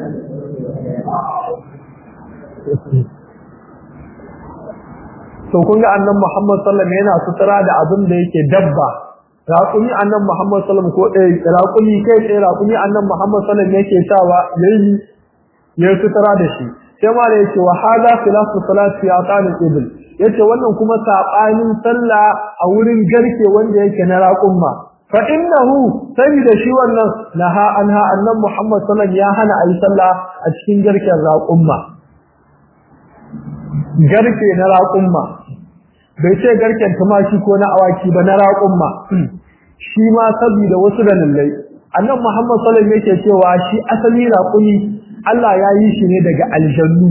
S1: to kun ga annabi Muhammad sallallahu alaihi wasallam yana sutura da abin da yake dabba raƙumi annabi Muhammad sallallahu alaihi wasallam ko ɗaya raƙumi kai tsaye raƙumi annabi Muhammad sallallahu alaihi wasallam yake sawa yayi ya sutura da shi sai ma da yake wa hada khilafu salati ya qanil ibl yace wannan kuma sabanin sallah a wurin garke wanda yake na raƙumma fa innahu da shi wannan naha anha annabi Muhammad sallallahu alaihi wasallam ya hana ayi sallah a cikin garken raƙumma garke na raƙumma bai ce garken tumaki ko na awaki ba na raƙumma shi ma saboda wasu dalilai annabi Muhammad sallallahu alaihi wasallam yake cewa shi asali raƙumi Allah ya yi shi ne daga aljannu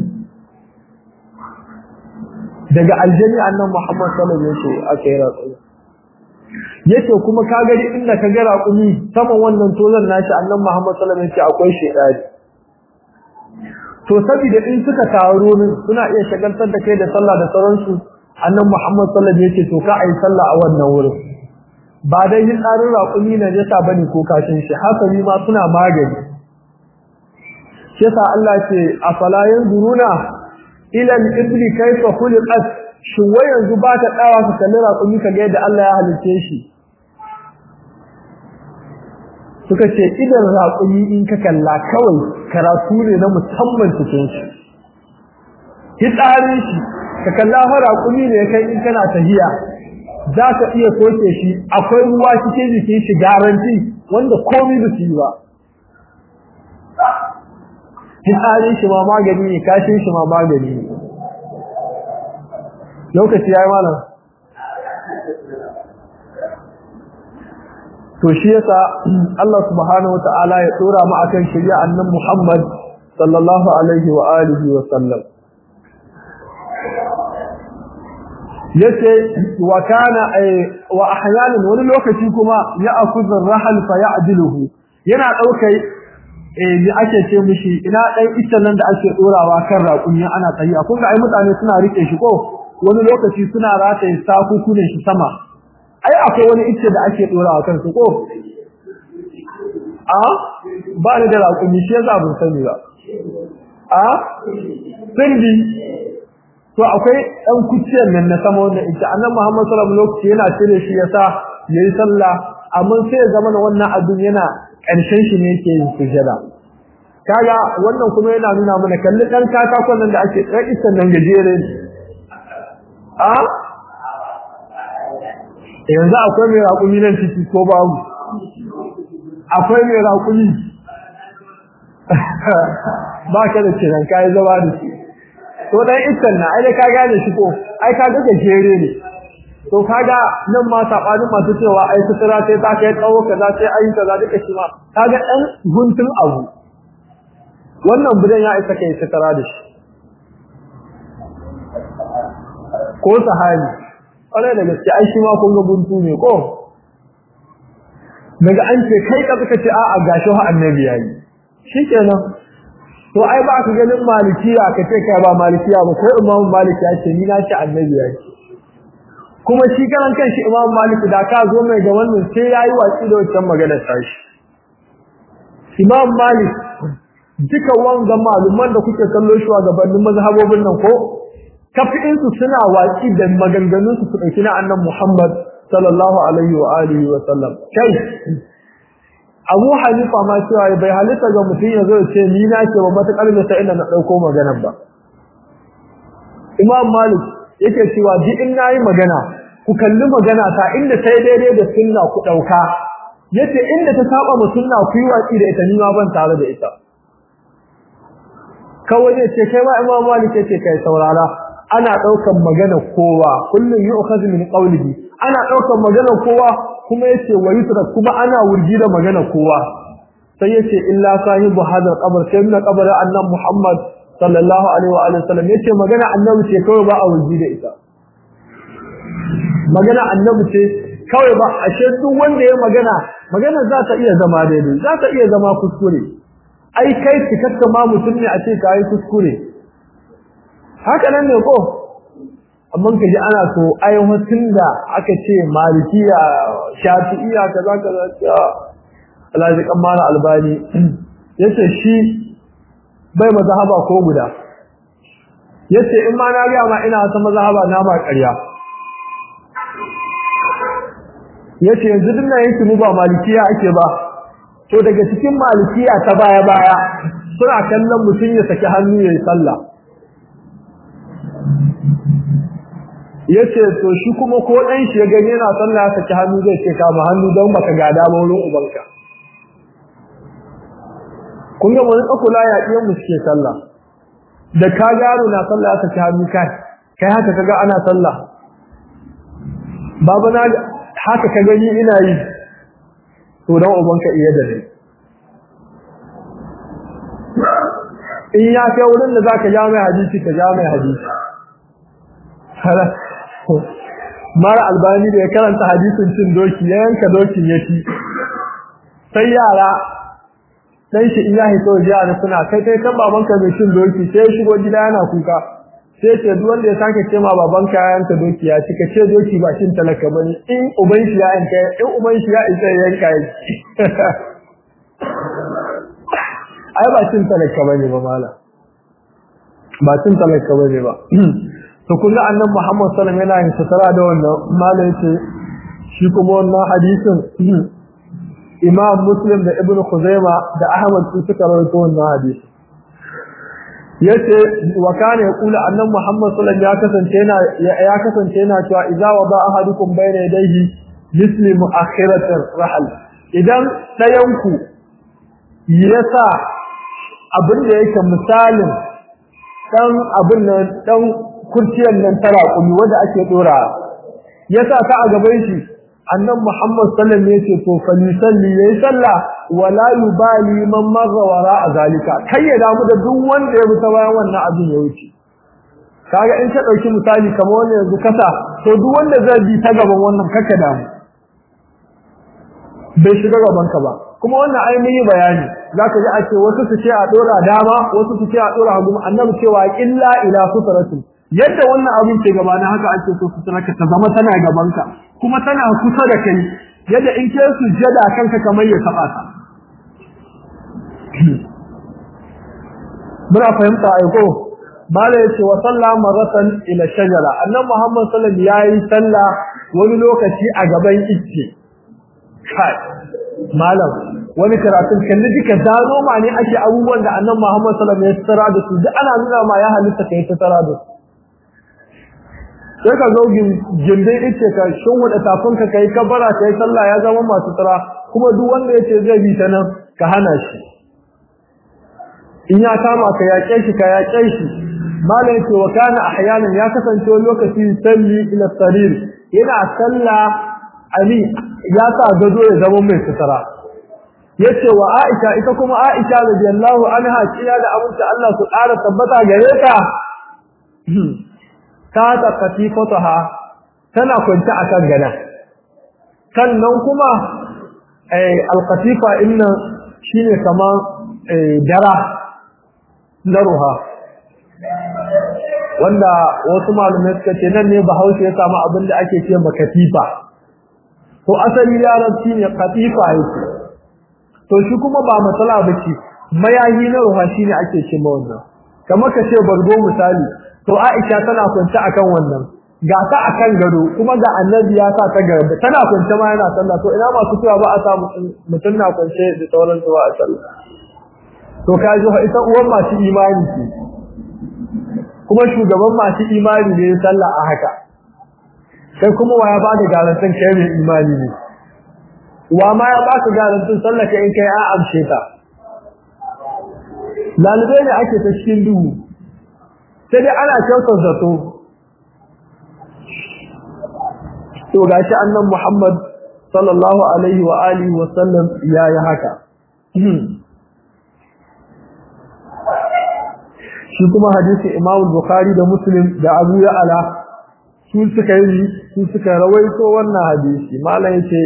S1: daga aljanni annabi Muhammad sallallahu alaihi wasallam aka yi raƙumi yace kuma ka gani inda ka ga raƙumi saman wannan tozan nashi annabi Muhammad sallallahu alaihi wasallam akwai shedari to saboda in suka taro min suna iya shagaltar da kai da sallah da sauransu annabi Muhammad sallallahu alaihi wasallam yace to ka ayi sallah a wannan wurin ba dai yin tsarin raƙumi na jasa bane ko kashin shi hasali ma suna magani shi yasa Allah ce afala yanzuruna ila al-ibli kayfa khuliqat shin wai yanzu ba ka tsawa ka kalli raƙumi ka ga yadda Allah ya halice shi suka ce idan raƙumi in ka kalla kawai karatu ne na musamman cikin shi hitsarin shi ka kalla fa raƙumi ne kai in kana tahiya za ka iya soke shi akwai ruwa cikin jikin shi garanti wanda komai da su yi ba hitsarin shi ma magani ne kashin shi ma magani ne lokaci ya yi malam to shi yasa Allah subhanahu wa ta'ala ya tsora mu akan shari'a annan Muhammad sallallahu alaihi wa alihi wa sallam yace wa kana wa ahyanan wani lokaci kuma ya akuzur rahal fa ya'diluhu yana daukai eh ni ake ce mishi ina dan ita nan da ake dorawa kan raƙumi ana tsayi kun ga ai mutane suna rike shi ko wani lokaci suna rataye sakuku ne shi sama ai akwai wani icce da ake dorawa kan su ko a ba ni da raƙumi shi yasa ban sani ba a sirri to akwai dan kuciyar nan na sama wanda ita annabi Muhammad sallallahu alaihi wasallam yana cire shi yasa yayi sallah amma sai ya zama wannan abin yana ƙarshen shi ne yake yin sujada kaga wannan kuma yana nuna mana kalli dan katakon nan da ake dan isan nan gajere a yanzu akwai mai raƙumi nan ciki ko babu akwai mai raƙumi ba ka da kiran kayi zama da shi to dan iskan na ai ka gane shi ko ai ka ga gajere ne to kaga nan ma sabanin masu cewa ai sutura sai ta kai tsawo kaza sai ai kaza duka shi ma kaga dan guntun abu wannan budan ya isa kai sutura da shi ko sahabi kwarai da gaske ai shi ma kun ga guntu ne ko daga an ce kai ka suka ce a'a gashi ha annabi yayi shikenan to ai ba ka ganin malikiya ka ce kai ba malikiya ba ko imam malik ya ce ni na ce annabi yayi kuma shi karan kanshi imam malik da ka zo mai ga wannan sai yayi watsi da wancan maganar tashi imam malik duka wanga maluman da kuke kallo shi wa gabanin mazhabobin nan ko kafi'insu suna watsi da maganganunsu su ɗauki na annan Muhammad sallallahu alaihi wa alihi wa sallam kai Abu Hanifa ma cewa bai halitta ga mutum ya zo ya ce ni na ce ba matakar da sai ina na ɗauko maganar ba Imam Malik yake cewa duk in nayi magana ku kalli magana ta inda sai daidai da sunna ku ɗauka yace inda ta saba mu sunna ku yi watsi da ita ni ma ban tare da ita kawai ne ce kai ma Imam Malik yace kai saurara ana daukan magana kowa kullun yu'khadhu min qawlihi ana daukan magana kowa kuma yace wayutra kuma ana wurgi da magana kowa sai yace illa sahibu hadal qabr sai min qabr annabi Muhammad sallallahu alaihi wa alihi wasallam yace magana annabi ce kawai ba a wurgi da ita magana annabi ce kawai ba ashe duk wanda ya magana magana za ta iya zama daidai za ta iya zama kuskure ai kai cikakka ma mutum ne a ce kai kuskure haka nan ne ko amma ka ji ana so aiwatin da aka ce malikiya shafi'iya kaza kaza alhaji kammala albani yace shi bai mazhaba ko guda yace in ma na ga ma ina wata mazhaba na ma ƙarya yace yanzu din nan yake mu ba malikiya ake ba to daga cikin malikiya ta baya baya suna kallon mutum ya saki hannu yayin sallah yace to shi kuma ko dan shi ya gani yana sallah ya saki hannu zai ce kama hannu don baka gada ba wurin ubanka kun ga mun kula ya iya mu suke sallah da ka gano na sallah ya saki hannu kai kai haka kaga ana sallah baba na haka ka gani ina yi to dan ubanka iya da ni in ya kai wurin da zaka ja mai hadisi ka ja mai hadisi mara albani da ya karanta hadisin cin doki ya yanka dokin ya ci sai yara dan shi iya hito jiya da suna kai kai kan babanka mai cin doki sai ya shigo gida yana kuka sai ce duk wanda ya sake ce ma babanka ya yanka doki ya ci ka ce doki ba cin talaka bane in uban shi ya yanka in uban shi ya isa ya yanka ya ci ai ba cin talaka bane ba mala ba cin talaka bane ba to kullu annabi Muhammad sallallahu alaihi wasallam yana yin satara da wannan malai ce shi kuma wannan hadisin Imam Muslim da Ibn Khuzaima da Ahmad su suka rawaito wannan hadisi yace wa kana yaqulu annabi Muhammad sallallahu alaihi wasallam ya kasance yana ya kasance yana cewa idza wada ahadukum bayna yadayhi misli mu'akhiratir rahl idan dayanku yasa abin da yake misalin dan abin nan dan kurciyar nan tara kumi wanda ake dora yasa ta a gaban shi annabi Muhammad sallallahu alaihi wasallam yace to fa ni salli yayi sallah wala yubali man marra wara zalika kai ya damu da duk wanda ya bi ta bayan wannan abin ya wuce kaga in ka dauki misali kamar wannan yanzu kasa to duk wanda zai bi ta gaban wannan kaka damu bai shiga gaban ka ba kuma wannan ai mun yi bayani zaka ji a ce wasu su ce a dora dama wasu su ce a dora hagu annabi cewa illa ila sutratin yadda wannan abin ke gaba na haka ake so sutraka ta zama tana gaban ka kuma tana kusa da kai yadda in ke sujjada kanka kamar ya taba ta muna fahimta ai ko mala yace wa salla maratan ila shajara annabi muhammad sallallahu alaihi wasallam yayi sallah wani lokaci a gaban icce kai malam wani karatun kalli duka zano ma ne ake abubuwan da annabi muhammad sallallahu alaihi wasallam ya tsara da su duk ana nuna ma ya halitta kai ta tsara da su sai ka zo gindin icce ka shinwada tafinka kai kabara kai sallah ya zama masu tsara kuma duk wanda yace zai bi ta nan ka hana shi in ya kama ka yaƙe shi ka yaƙe shi malam yace wa kana ahyanan ya kasance wani lokaci salli ila sarir yana salla ali ya sa gado ya zama mai sutura yace wa Aisha ita kuma Aisha radiyallahu anha kiya da abunta Allah su ƙara tabbata gare ta ta ta katifataha tana kwance akan gada sannan kuma eh alqatifa inna shine kaman dara na ruha wanda wasu malamai suka ce nan ne bahaushe ya samu abin da ake ce ma katifa to asali larabci ne katifa yake to shi kuma ba matsala ba ce mayahi na ruha shine ake ce ma wannan kamar ka ce bargo misali to Aisha tana kwance akan wannan ga ta akan gado kuma ga annabi ya sa ta gaba tana kwance ma yana sallah to ina masu cewa ba a sa mutum na kwance da sauran su ba a sallah to ka ji ita uwan masu imani ce kuma shugaban masu imani ne sallah a haka kai kuma wa ya bada garantin kai mai imani ne wa ma ya baka garantin sallah kai in kai a amshe ta lalibai ne ake ta cikin duhu sai dai ana kyautar zato to gashi annan Muhammad sallallahu alaihi wa alihi wa sallam yayi haka shi kuma hadisi Imam Bukhari da Muslim da Abu Ya'la su suka yi su suka rawaito wannan hadisi malam yace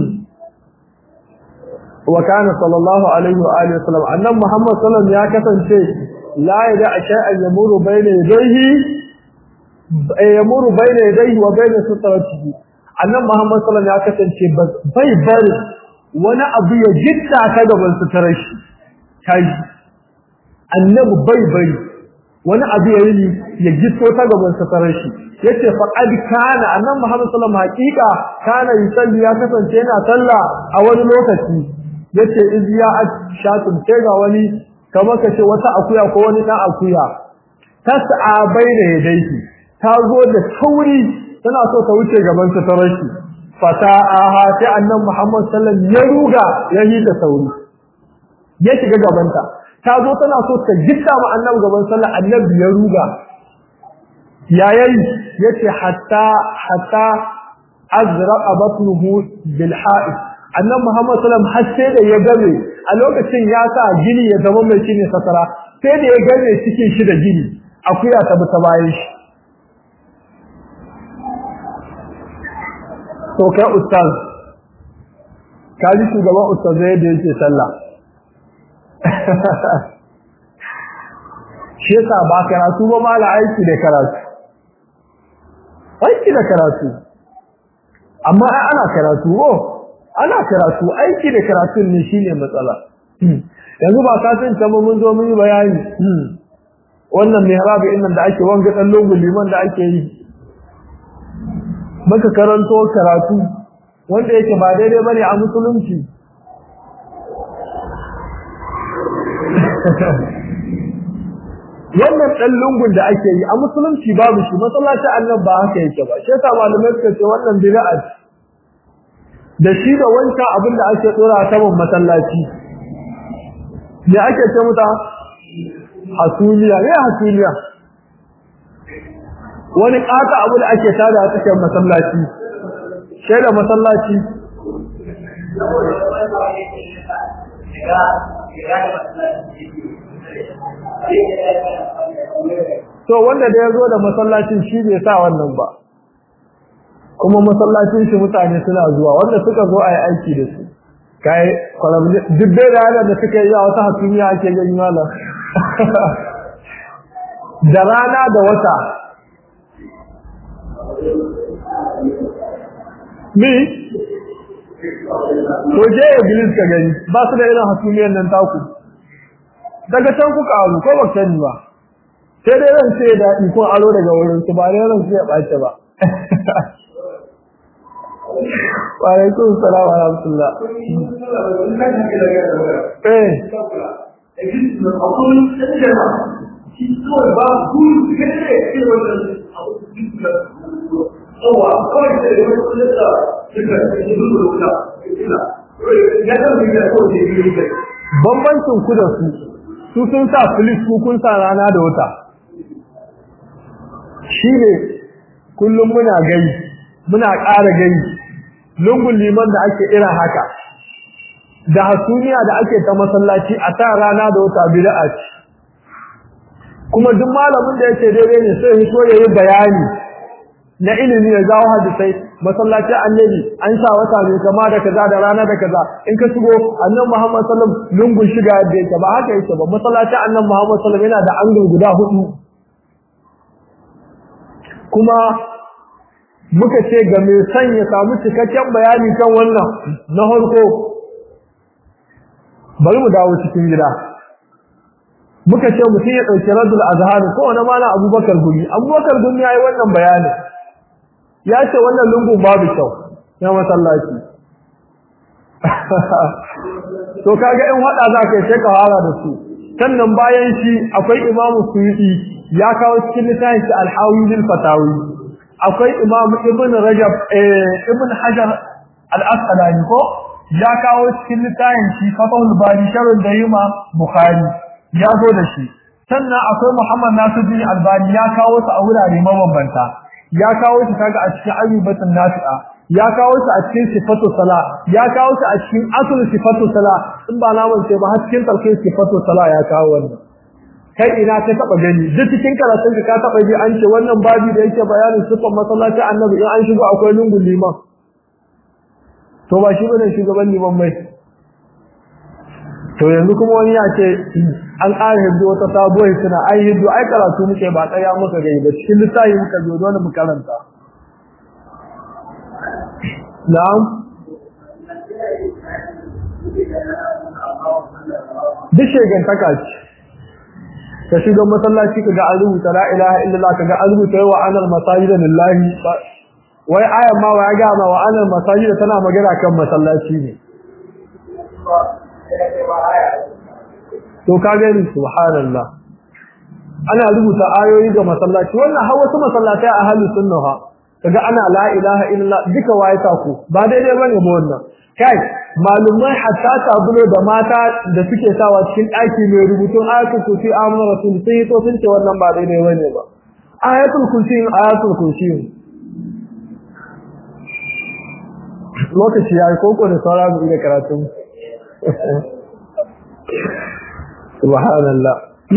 S1: wa kana sallallahu alaihi wa alihi wasallam annan Muhammad sallallahu ya kasance la yada shay'an yamuru bayna yadayhi yamuru bayna yadayhi wa bayna sutratihi annabi Muhammad sallallahu alaihi wasallam ya kasance bai bari wani abu ya gitta ka gaban suturar shi kai annabi bai bari wani abu ya yi ya gitto ta gaban suturar shi yace faqad kana annabi Muhammad sallallahu alaihi wasallam haqiqa kana yusalli ya kasance yana sallah a wani lokaci yace iz ya shatun sai ga wani kamar kace wata akuya ko wani dan akuya tas'a baina yadayhi ta zo da sauri tana so ta wuce gaban ta tarar shi fata'aha sai annabi Muhammad sallallahu alaihi wasallam ya ruga ya yi da sauri ya shiga gaban ta ta zo tana so ta gitta ma annabi gaban sallah annabi ya ruga ya yayi yace hatta hatta azraqa batnuhu bil ha'id annabi Muhammad sallallahu alaihi wasallam har sai da ya game a lokacin ya sa gini ya zama mai shine satara sai da ya game cikin shi da gini akuya ta bi ta bayan shi to kai ustaz ka ji shugaban ustazai da yake sallah shi yasa ba karatu ba mala aiki da karatu aiki da karatu amma ai ana karatu ko ana karatu aiki da karatu ne shine matsala yanzu ba ka san ta mun zo mun yi bayani wannan mihrabi innan da ake wanga dan lungun liman da ake yi maka karanto karatu wanda yake ba daidai bane a musulunci wannan dan lungun da ake yi a musulunci babu shi masallaci Allah ba haka yake ba shi yasa malamai suka ce wannan bid'a da shi da wancan abin da ake dora a saman masallaci me ake ce muta hasuliya ne hasuliya wani ƙata abu da ake tada a cikin masallaci shaida masallaci to wanda da ya zo da masallacin shi bai sa wannan ba kuma masallacin shi mutane suna zuwa wanda suka zo a yi aiki da su kai duk dai da da suka yi a wata hasumiya ake gani malam da rana da wata mi to je iblis ka gani ba su da irin hasumiyar nan taku daga can kuka aro ko ba sani ba sai dai ran sai da ko aro daga wurin su ba dai ran sai ya bace ba wa alaikum salam wa rahmatullah eh bambancin ku da su su sun sa filis ku kun sa rana da wata shi ne kullum muna gani muna ƙara gani lungun liman da ake irin haka da hasumiya da ake ta masallaci a sa rana da wata bid'a ce kuma duk malamin da yake daidai ne sai ya so yayi bayani na ilimi ya zawo hadisai masallacin annabi an sa wata ne kama da kaza da rana da kaza in ka shigo annabi Muhammad sallallahu alaihi wasallam lungun shiga da yake ba haka yake ba masallacin annabi Muhammad sallallahu alaihi wasallam yana da angle guda hudu kuma muka ce ga mai son ya samu cikakken bayani kan wannan na farko bari mu dawo cikin gida muka ce mutum ya ɗauki radul azhar ko wani mana abubakar gumi abubakar gumi ya yi wannan bayani ya ce wannan lungun babu kyau ya masallaci to kaga in hada za ka sai ka fara da su sannan bayan shi akwai imamu suyuti ya kawo cikin littafin shi al-hawi lil fatawi akwai imamu ibn rajab eh ibn hajar al-asqalani ko ya kawo cikin littafin shi fatahul bari sharh da yima bukhari ya zo da shi sannan akwai muhammad nasiruddin albani ya kawo su a wurare mabambanta ya kawo shi kaga a cikin ayyubatun nafi'a ya kawo shi a cikin sifatu sala ya kawo shi a cikin asul sifatu sala in ba na mance ba har cikin tarkin sifatu sala ya kawo wannan kai ina ka taba gani duk cikin karatun ka taba ji an ce wannan babi da yake bayanin sifan masallaci annabi in an shigo akwai lungun liman to ba shi bane shugaban liman mai to yanzu kuma wani ya ce an ƙara hiddo wata sabuwar suna ai hiddo ai karatu muke ba tsaya muka gani ba cikin lissafi muka zo dole mu karanta na'am duk shegantaka ce ka shiga masallaci ka ga an rubuta la ilaha illallah ka ga an rubuta wa anal masajida lillahi wai ayan ma wa ya ga ma wa anal masajida tana magana kan masallaci ne to ka gani subhanallah ana rubuta ayoyi ga masallaci wannan har wasu masallatai a halin sunna ha kaga ana la ilaha illallah duka waye ta ku ba daidai bane ba wannan kai malumai hatta tabulo da mata da suke sawa cikin daki mai rubutun ayatul kursi amana rasul sai to sun ce wannan ba daidai bane ba ayatul kursi ayatul kursi lokaci yayi koko da sauran mu da karatu subhanallah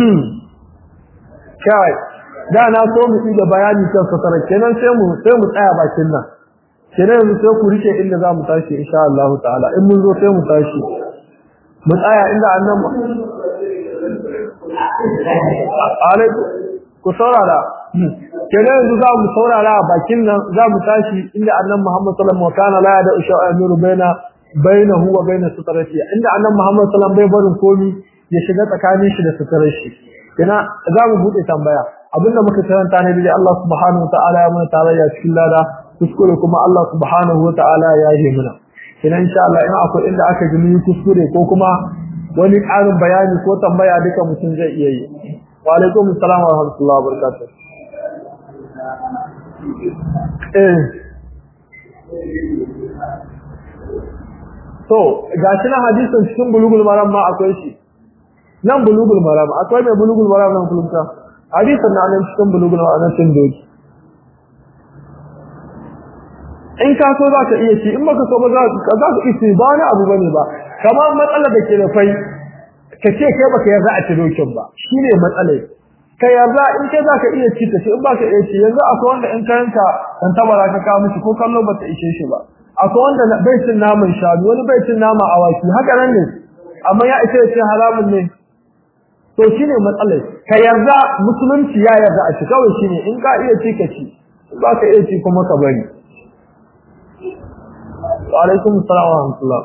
S1: kai da na so mu yi da bayani kan satara kenan sai mu sai mu tsaya bakin nan kenan yanzu sai ku rike inda za mu tashi insha Allah ta'ala in mun zo sai mu tashi mu tsaya inda annan alaikum ku saurara kenan yanzu za mu saurara a bakin nan za mu tashi inda annan Muhammad sallallahu alaihi wasallam kana la da usha amiru baina bainahu wa baina sutarati inda annan Muhammad sallallahu alaihi wasallam bai barin komi ya shiga tsakanin shi da suturar shi kina za mu bude tambaya abinda muka karanta ne da Allah subhanahu wa ta'ala ya mana tarayya cikin lada kuskure kuma Allah subhanahu wa ta'ala ya yi mana kina insha Allah in akwai inda aka ji mun kuskure ko kuma wani ƙarin bayani ko tambaya duka mutum zai iya yi wa alaikum assalam wa rahmatullahi wa barakatuh eh to gashi na hadisin cikin bulugul maram ma akwai shi nan bulugul maram akwai mai bulugul maram nan kulunta hadisin na nan cikin bulugul maram nan cin doki in ka so za ka iya ci in baka so ba za ka isi ba wani abu bane ba kamar matsalar da ke da fai ka ce kai baka yarda a ci dokin ba shine matsalar ka yarda in kai za ka iya ci ka ci in baka iya ci yanzu akwai wanda in kayanka kan tabara ka kawo mishi ko kallo ba ta ishe shi ba akwai wanda bai cin naman shanu wani bai cin nama awaki haka nan ne amma ya ita ce haramun ne to shine matsalar ka yarda musulunci ya yarda a ci kawai shine in ka iya ci ka ci ba ka iya ci kuma ka bari wa alaikum assalam wa rahmatullah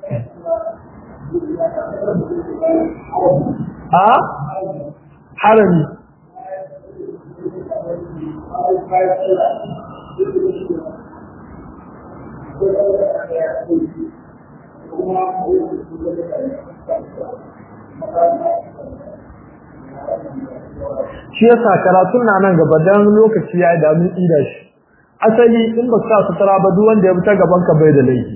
S1: a harami shi yasa karatun na nan gaba dan lokaci ya da mun ida shi asali in ba sa sutura ba duk wanda ya bi ta gaban ka bai da laifi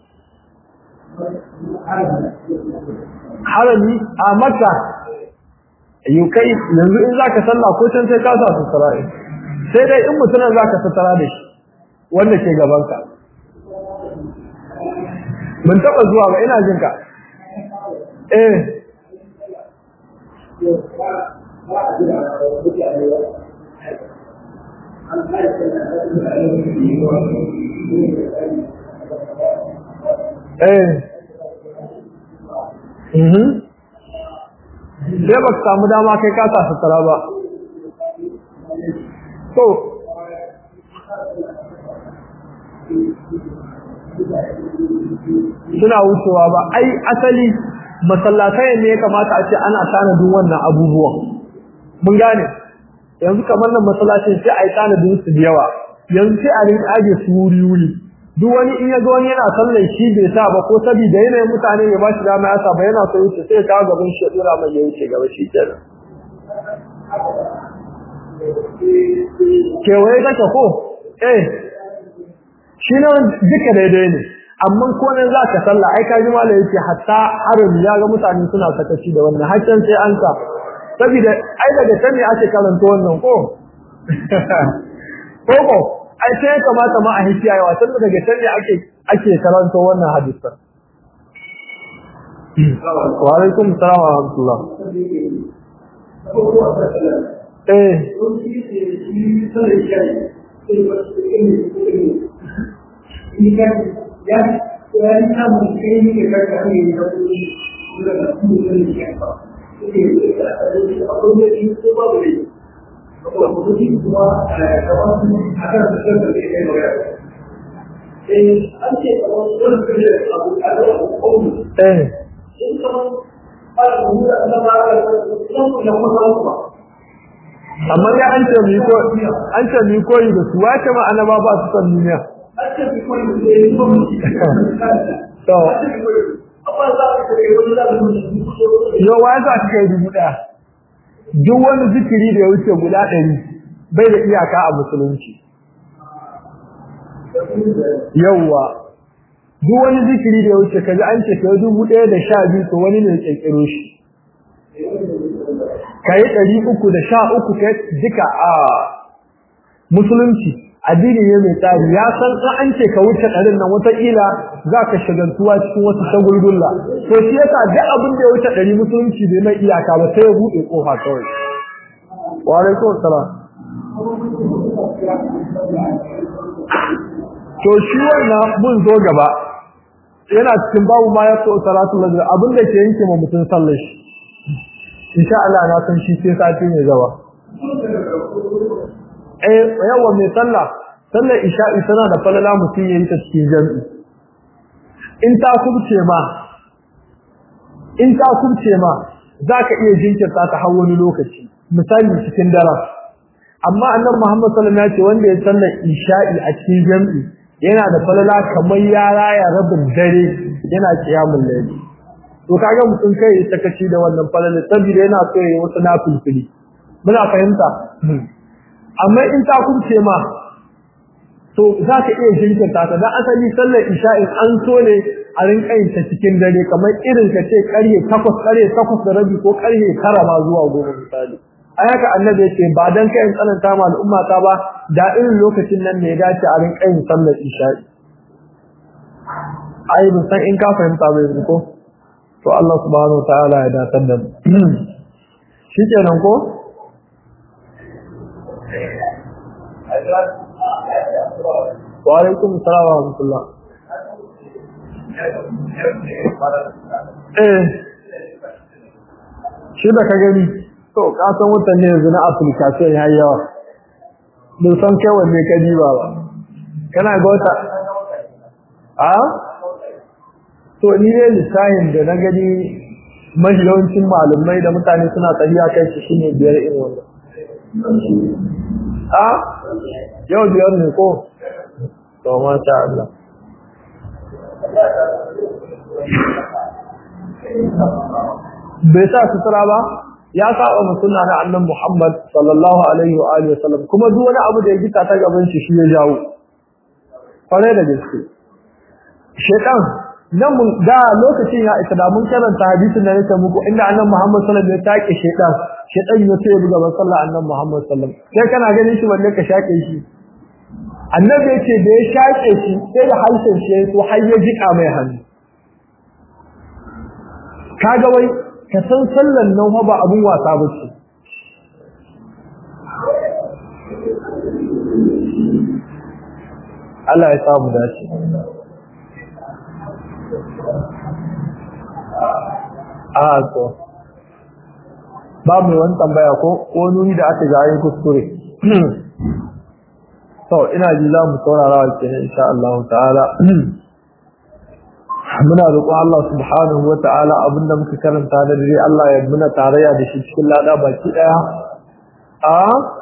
S1: harami a maka yukai yanzu in zaka sallah ko can sai ka sa sutura sai dai in mutunan zaka sutura da shi wanda ke gaban ka ban taba zuwa ba ina jin ka eh eh mhm sai ba samu dama kai ka sa sutura ba to suna wucewa ba ai asali masallatai ne ya kamata a ce ana tanadin wannan abubuwan mun gane yanzu kamar nan masallacin sai a yi tanadin su da yawa yanzu sai a rinka aje su wuri wuri duk wani in ya ga wani yana sallar shi bai sa ba ko saboda yanayin mutane ya ba shi dama ya sa ba yana so wuce sai ya kawo gaban shi ya dora mai ya wuce gaba shi kenan kewaye kake ko eh shi ne duka daidai ne amma ko nan za ka sallah ai ka ji malai yake hatta harin ya ga mutane suna sakaci da wannan hakkan sai an sa saboda ai daga can ne ake karanta wannan ko ko ko ai sai ya kamata ma a hikiya yawa tun daga can ne ake ake karanta wannan hadisan wa alaikum assalam wa rahmatullah eh
S2: ya ya samu kai ne ka ka ne da kuɗi
S1: eh amma ya an ce mi ko an ce mi koyi da su wace ma annaba ba su san duniya to yo wa za ka kai dubu daya duk wani zikiri da ya wuce guda ɗari bai da iyaka a musulunci yawwa duk wani zikiri da ya wuce kaji an ce kai dubu ɗaya da sha biyu to wani ne ƙirƙiro shi kai ɗari uku da sha uku kai duka a musulunci addini ne mai tsari ya san in an ce ka wuce ɗarin nan wataƙila za ka shagaltuwa cikin wasu shagulgulla to shi yasa duk abin da ya wuce ɗari musulunci bai mai iyaka ba sai ya buɗe ƙofa kawai wa alaikum salam to shi wannan mun zo gaba yana cikin babu ma ya so salatu lazir abin da ke yanke ma mutum sallar shi insha Allah na san shi sai sati mai gaba eh yawa mai sallah sallar isha'i tana da falala mutum yayin ta cikin jami'i in ta kubce ma in ta kubce ma zaka iya jinkirta ta har wani lokaci misali cikin dare amma annabi Muhammad sallallahu alaihi wasallam ya ce wanda ya sallar isha'i a cikin jami'i yana da falala kamar ya raya rabin dare yana kiyamul layli to kaga mutum kai sakaci da wannan falala saboda yana so yayi wasu nafilfili muna fahimta amma in ta kunce ma to za ka iya jinkirta ta dan asali sallar isha'in an so ne a rinka yin ta cikin dare kamar irin ka ce karye 8 karye 8 da rabi ko karye 9 ma zuwa goma misali ai haka annabi yake ba dan kai tsananta ma al'umma ta ba da irin lokacin nan ne ya dace a rinka yin sallar isha'i ai ban san in ka fahimta bai ko to Allah subhanahu wataala ya datar da mu shikenan ko wa alaikum assalam wa rahmatullah eh shi da ka gani to ka san wutan ne yanzu na application ya yi yawa bin san kai wanne ka diba ba kana ga wata a to ni ne lissahin da na gani mahiyawancin malumai da mutane suna tafiya kai shi shine biyar irin wannan a yau biyar ne ko to masha Allah bai sa sutura ba ya saba mu sunna na annabi Muhammad sallallahu alaihi wa alihi wasallam kuma duk wani abu da ya gita ta gaban shi shi ya jawo kware da gaske shedan nan mun da lokacin ya isa da mun karanta hadisin da yake muku inda annabi Muhammad sallallahu alaihi wasallam ya take shedan shedan ya ce buga ban sallah annabi Muhammad sallallahu alaihi wasallam sai kana ganin shi balle ka shake shi annabi ya ce da ya shake shi sai da harshen shi ya so har ya jika mai hannu kaga wai ka san sallan nan fa ba abun wasa ba ce Allah ya samu dace a to ba mai wani tambaya ko wani da aka ga yin kuskure to ina ji za mu saurara wa kenan insha Allah ta'ala muna roƙon Allah subhanahu wa ta'ala abinda muka karanta da dare Allah ya muna tarayya da shi cikin lada baki daya a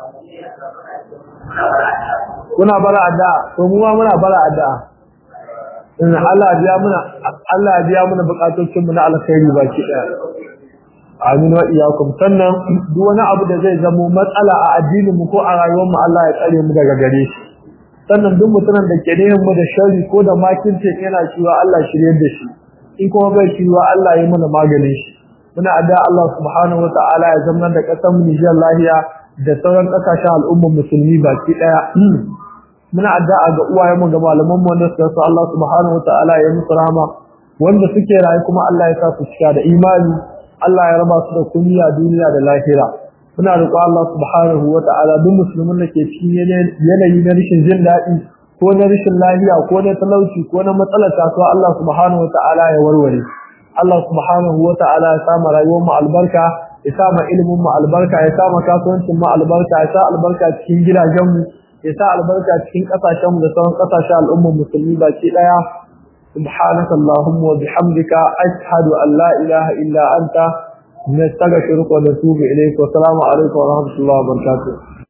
S1: kuna bara adda to mu ma muna bara adda in Allah ya biya muna Allah ya biya muna bukatocin mu na alkhairi baki daya amin wa iyyakum sannan duk wani abu da zai zamo matsala a addinin mu ko a rayuwar mu Allah ya tsare mu daga gare shi sannan duk mutumin da ke neman mu da shari ko da makirce yana cewa Allah shirye da shi in kuma bai cewa Allah ya mana maganin shi muna adda Allah subhanahu wataala ya zama da kasar mu Nijar lahiya da sauran kasashen al'ummar musulmi baki daya muna addu'a ga uwayen mu ga malaman mu wanda suka so Allah subhanahu wataala ya musu rahama wanda suke rayu kuma Allah ya sa su cika da imani Allah ya raba su da kunya duniya da lahira muna roƙo Allah subhanahu wataala duk musulmin da ke cikin yanayi na rashin jin daɗi ko na rashin lafiya ko na talauci ko na matsalar kasuwa Allah subhanahu wataala ya warware Allah subhanahu wa ta'ala ya sa rayuwar mu albarka ya sa ma ilimin mu albarka ya sa ma kasuwancin mu albarka ya sa albarka cikin gidajen mu ya sa albarka cikin kasashen mu da sauran kasashen al'ummar musulmi baki daya سبحانك اللهم وبحمدك أشهد أن لا إله إلا أنت نستغفرك ونتوب إليك والسلام عليكم ورحمة الله وبركاته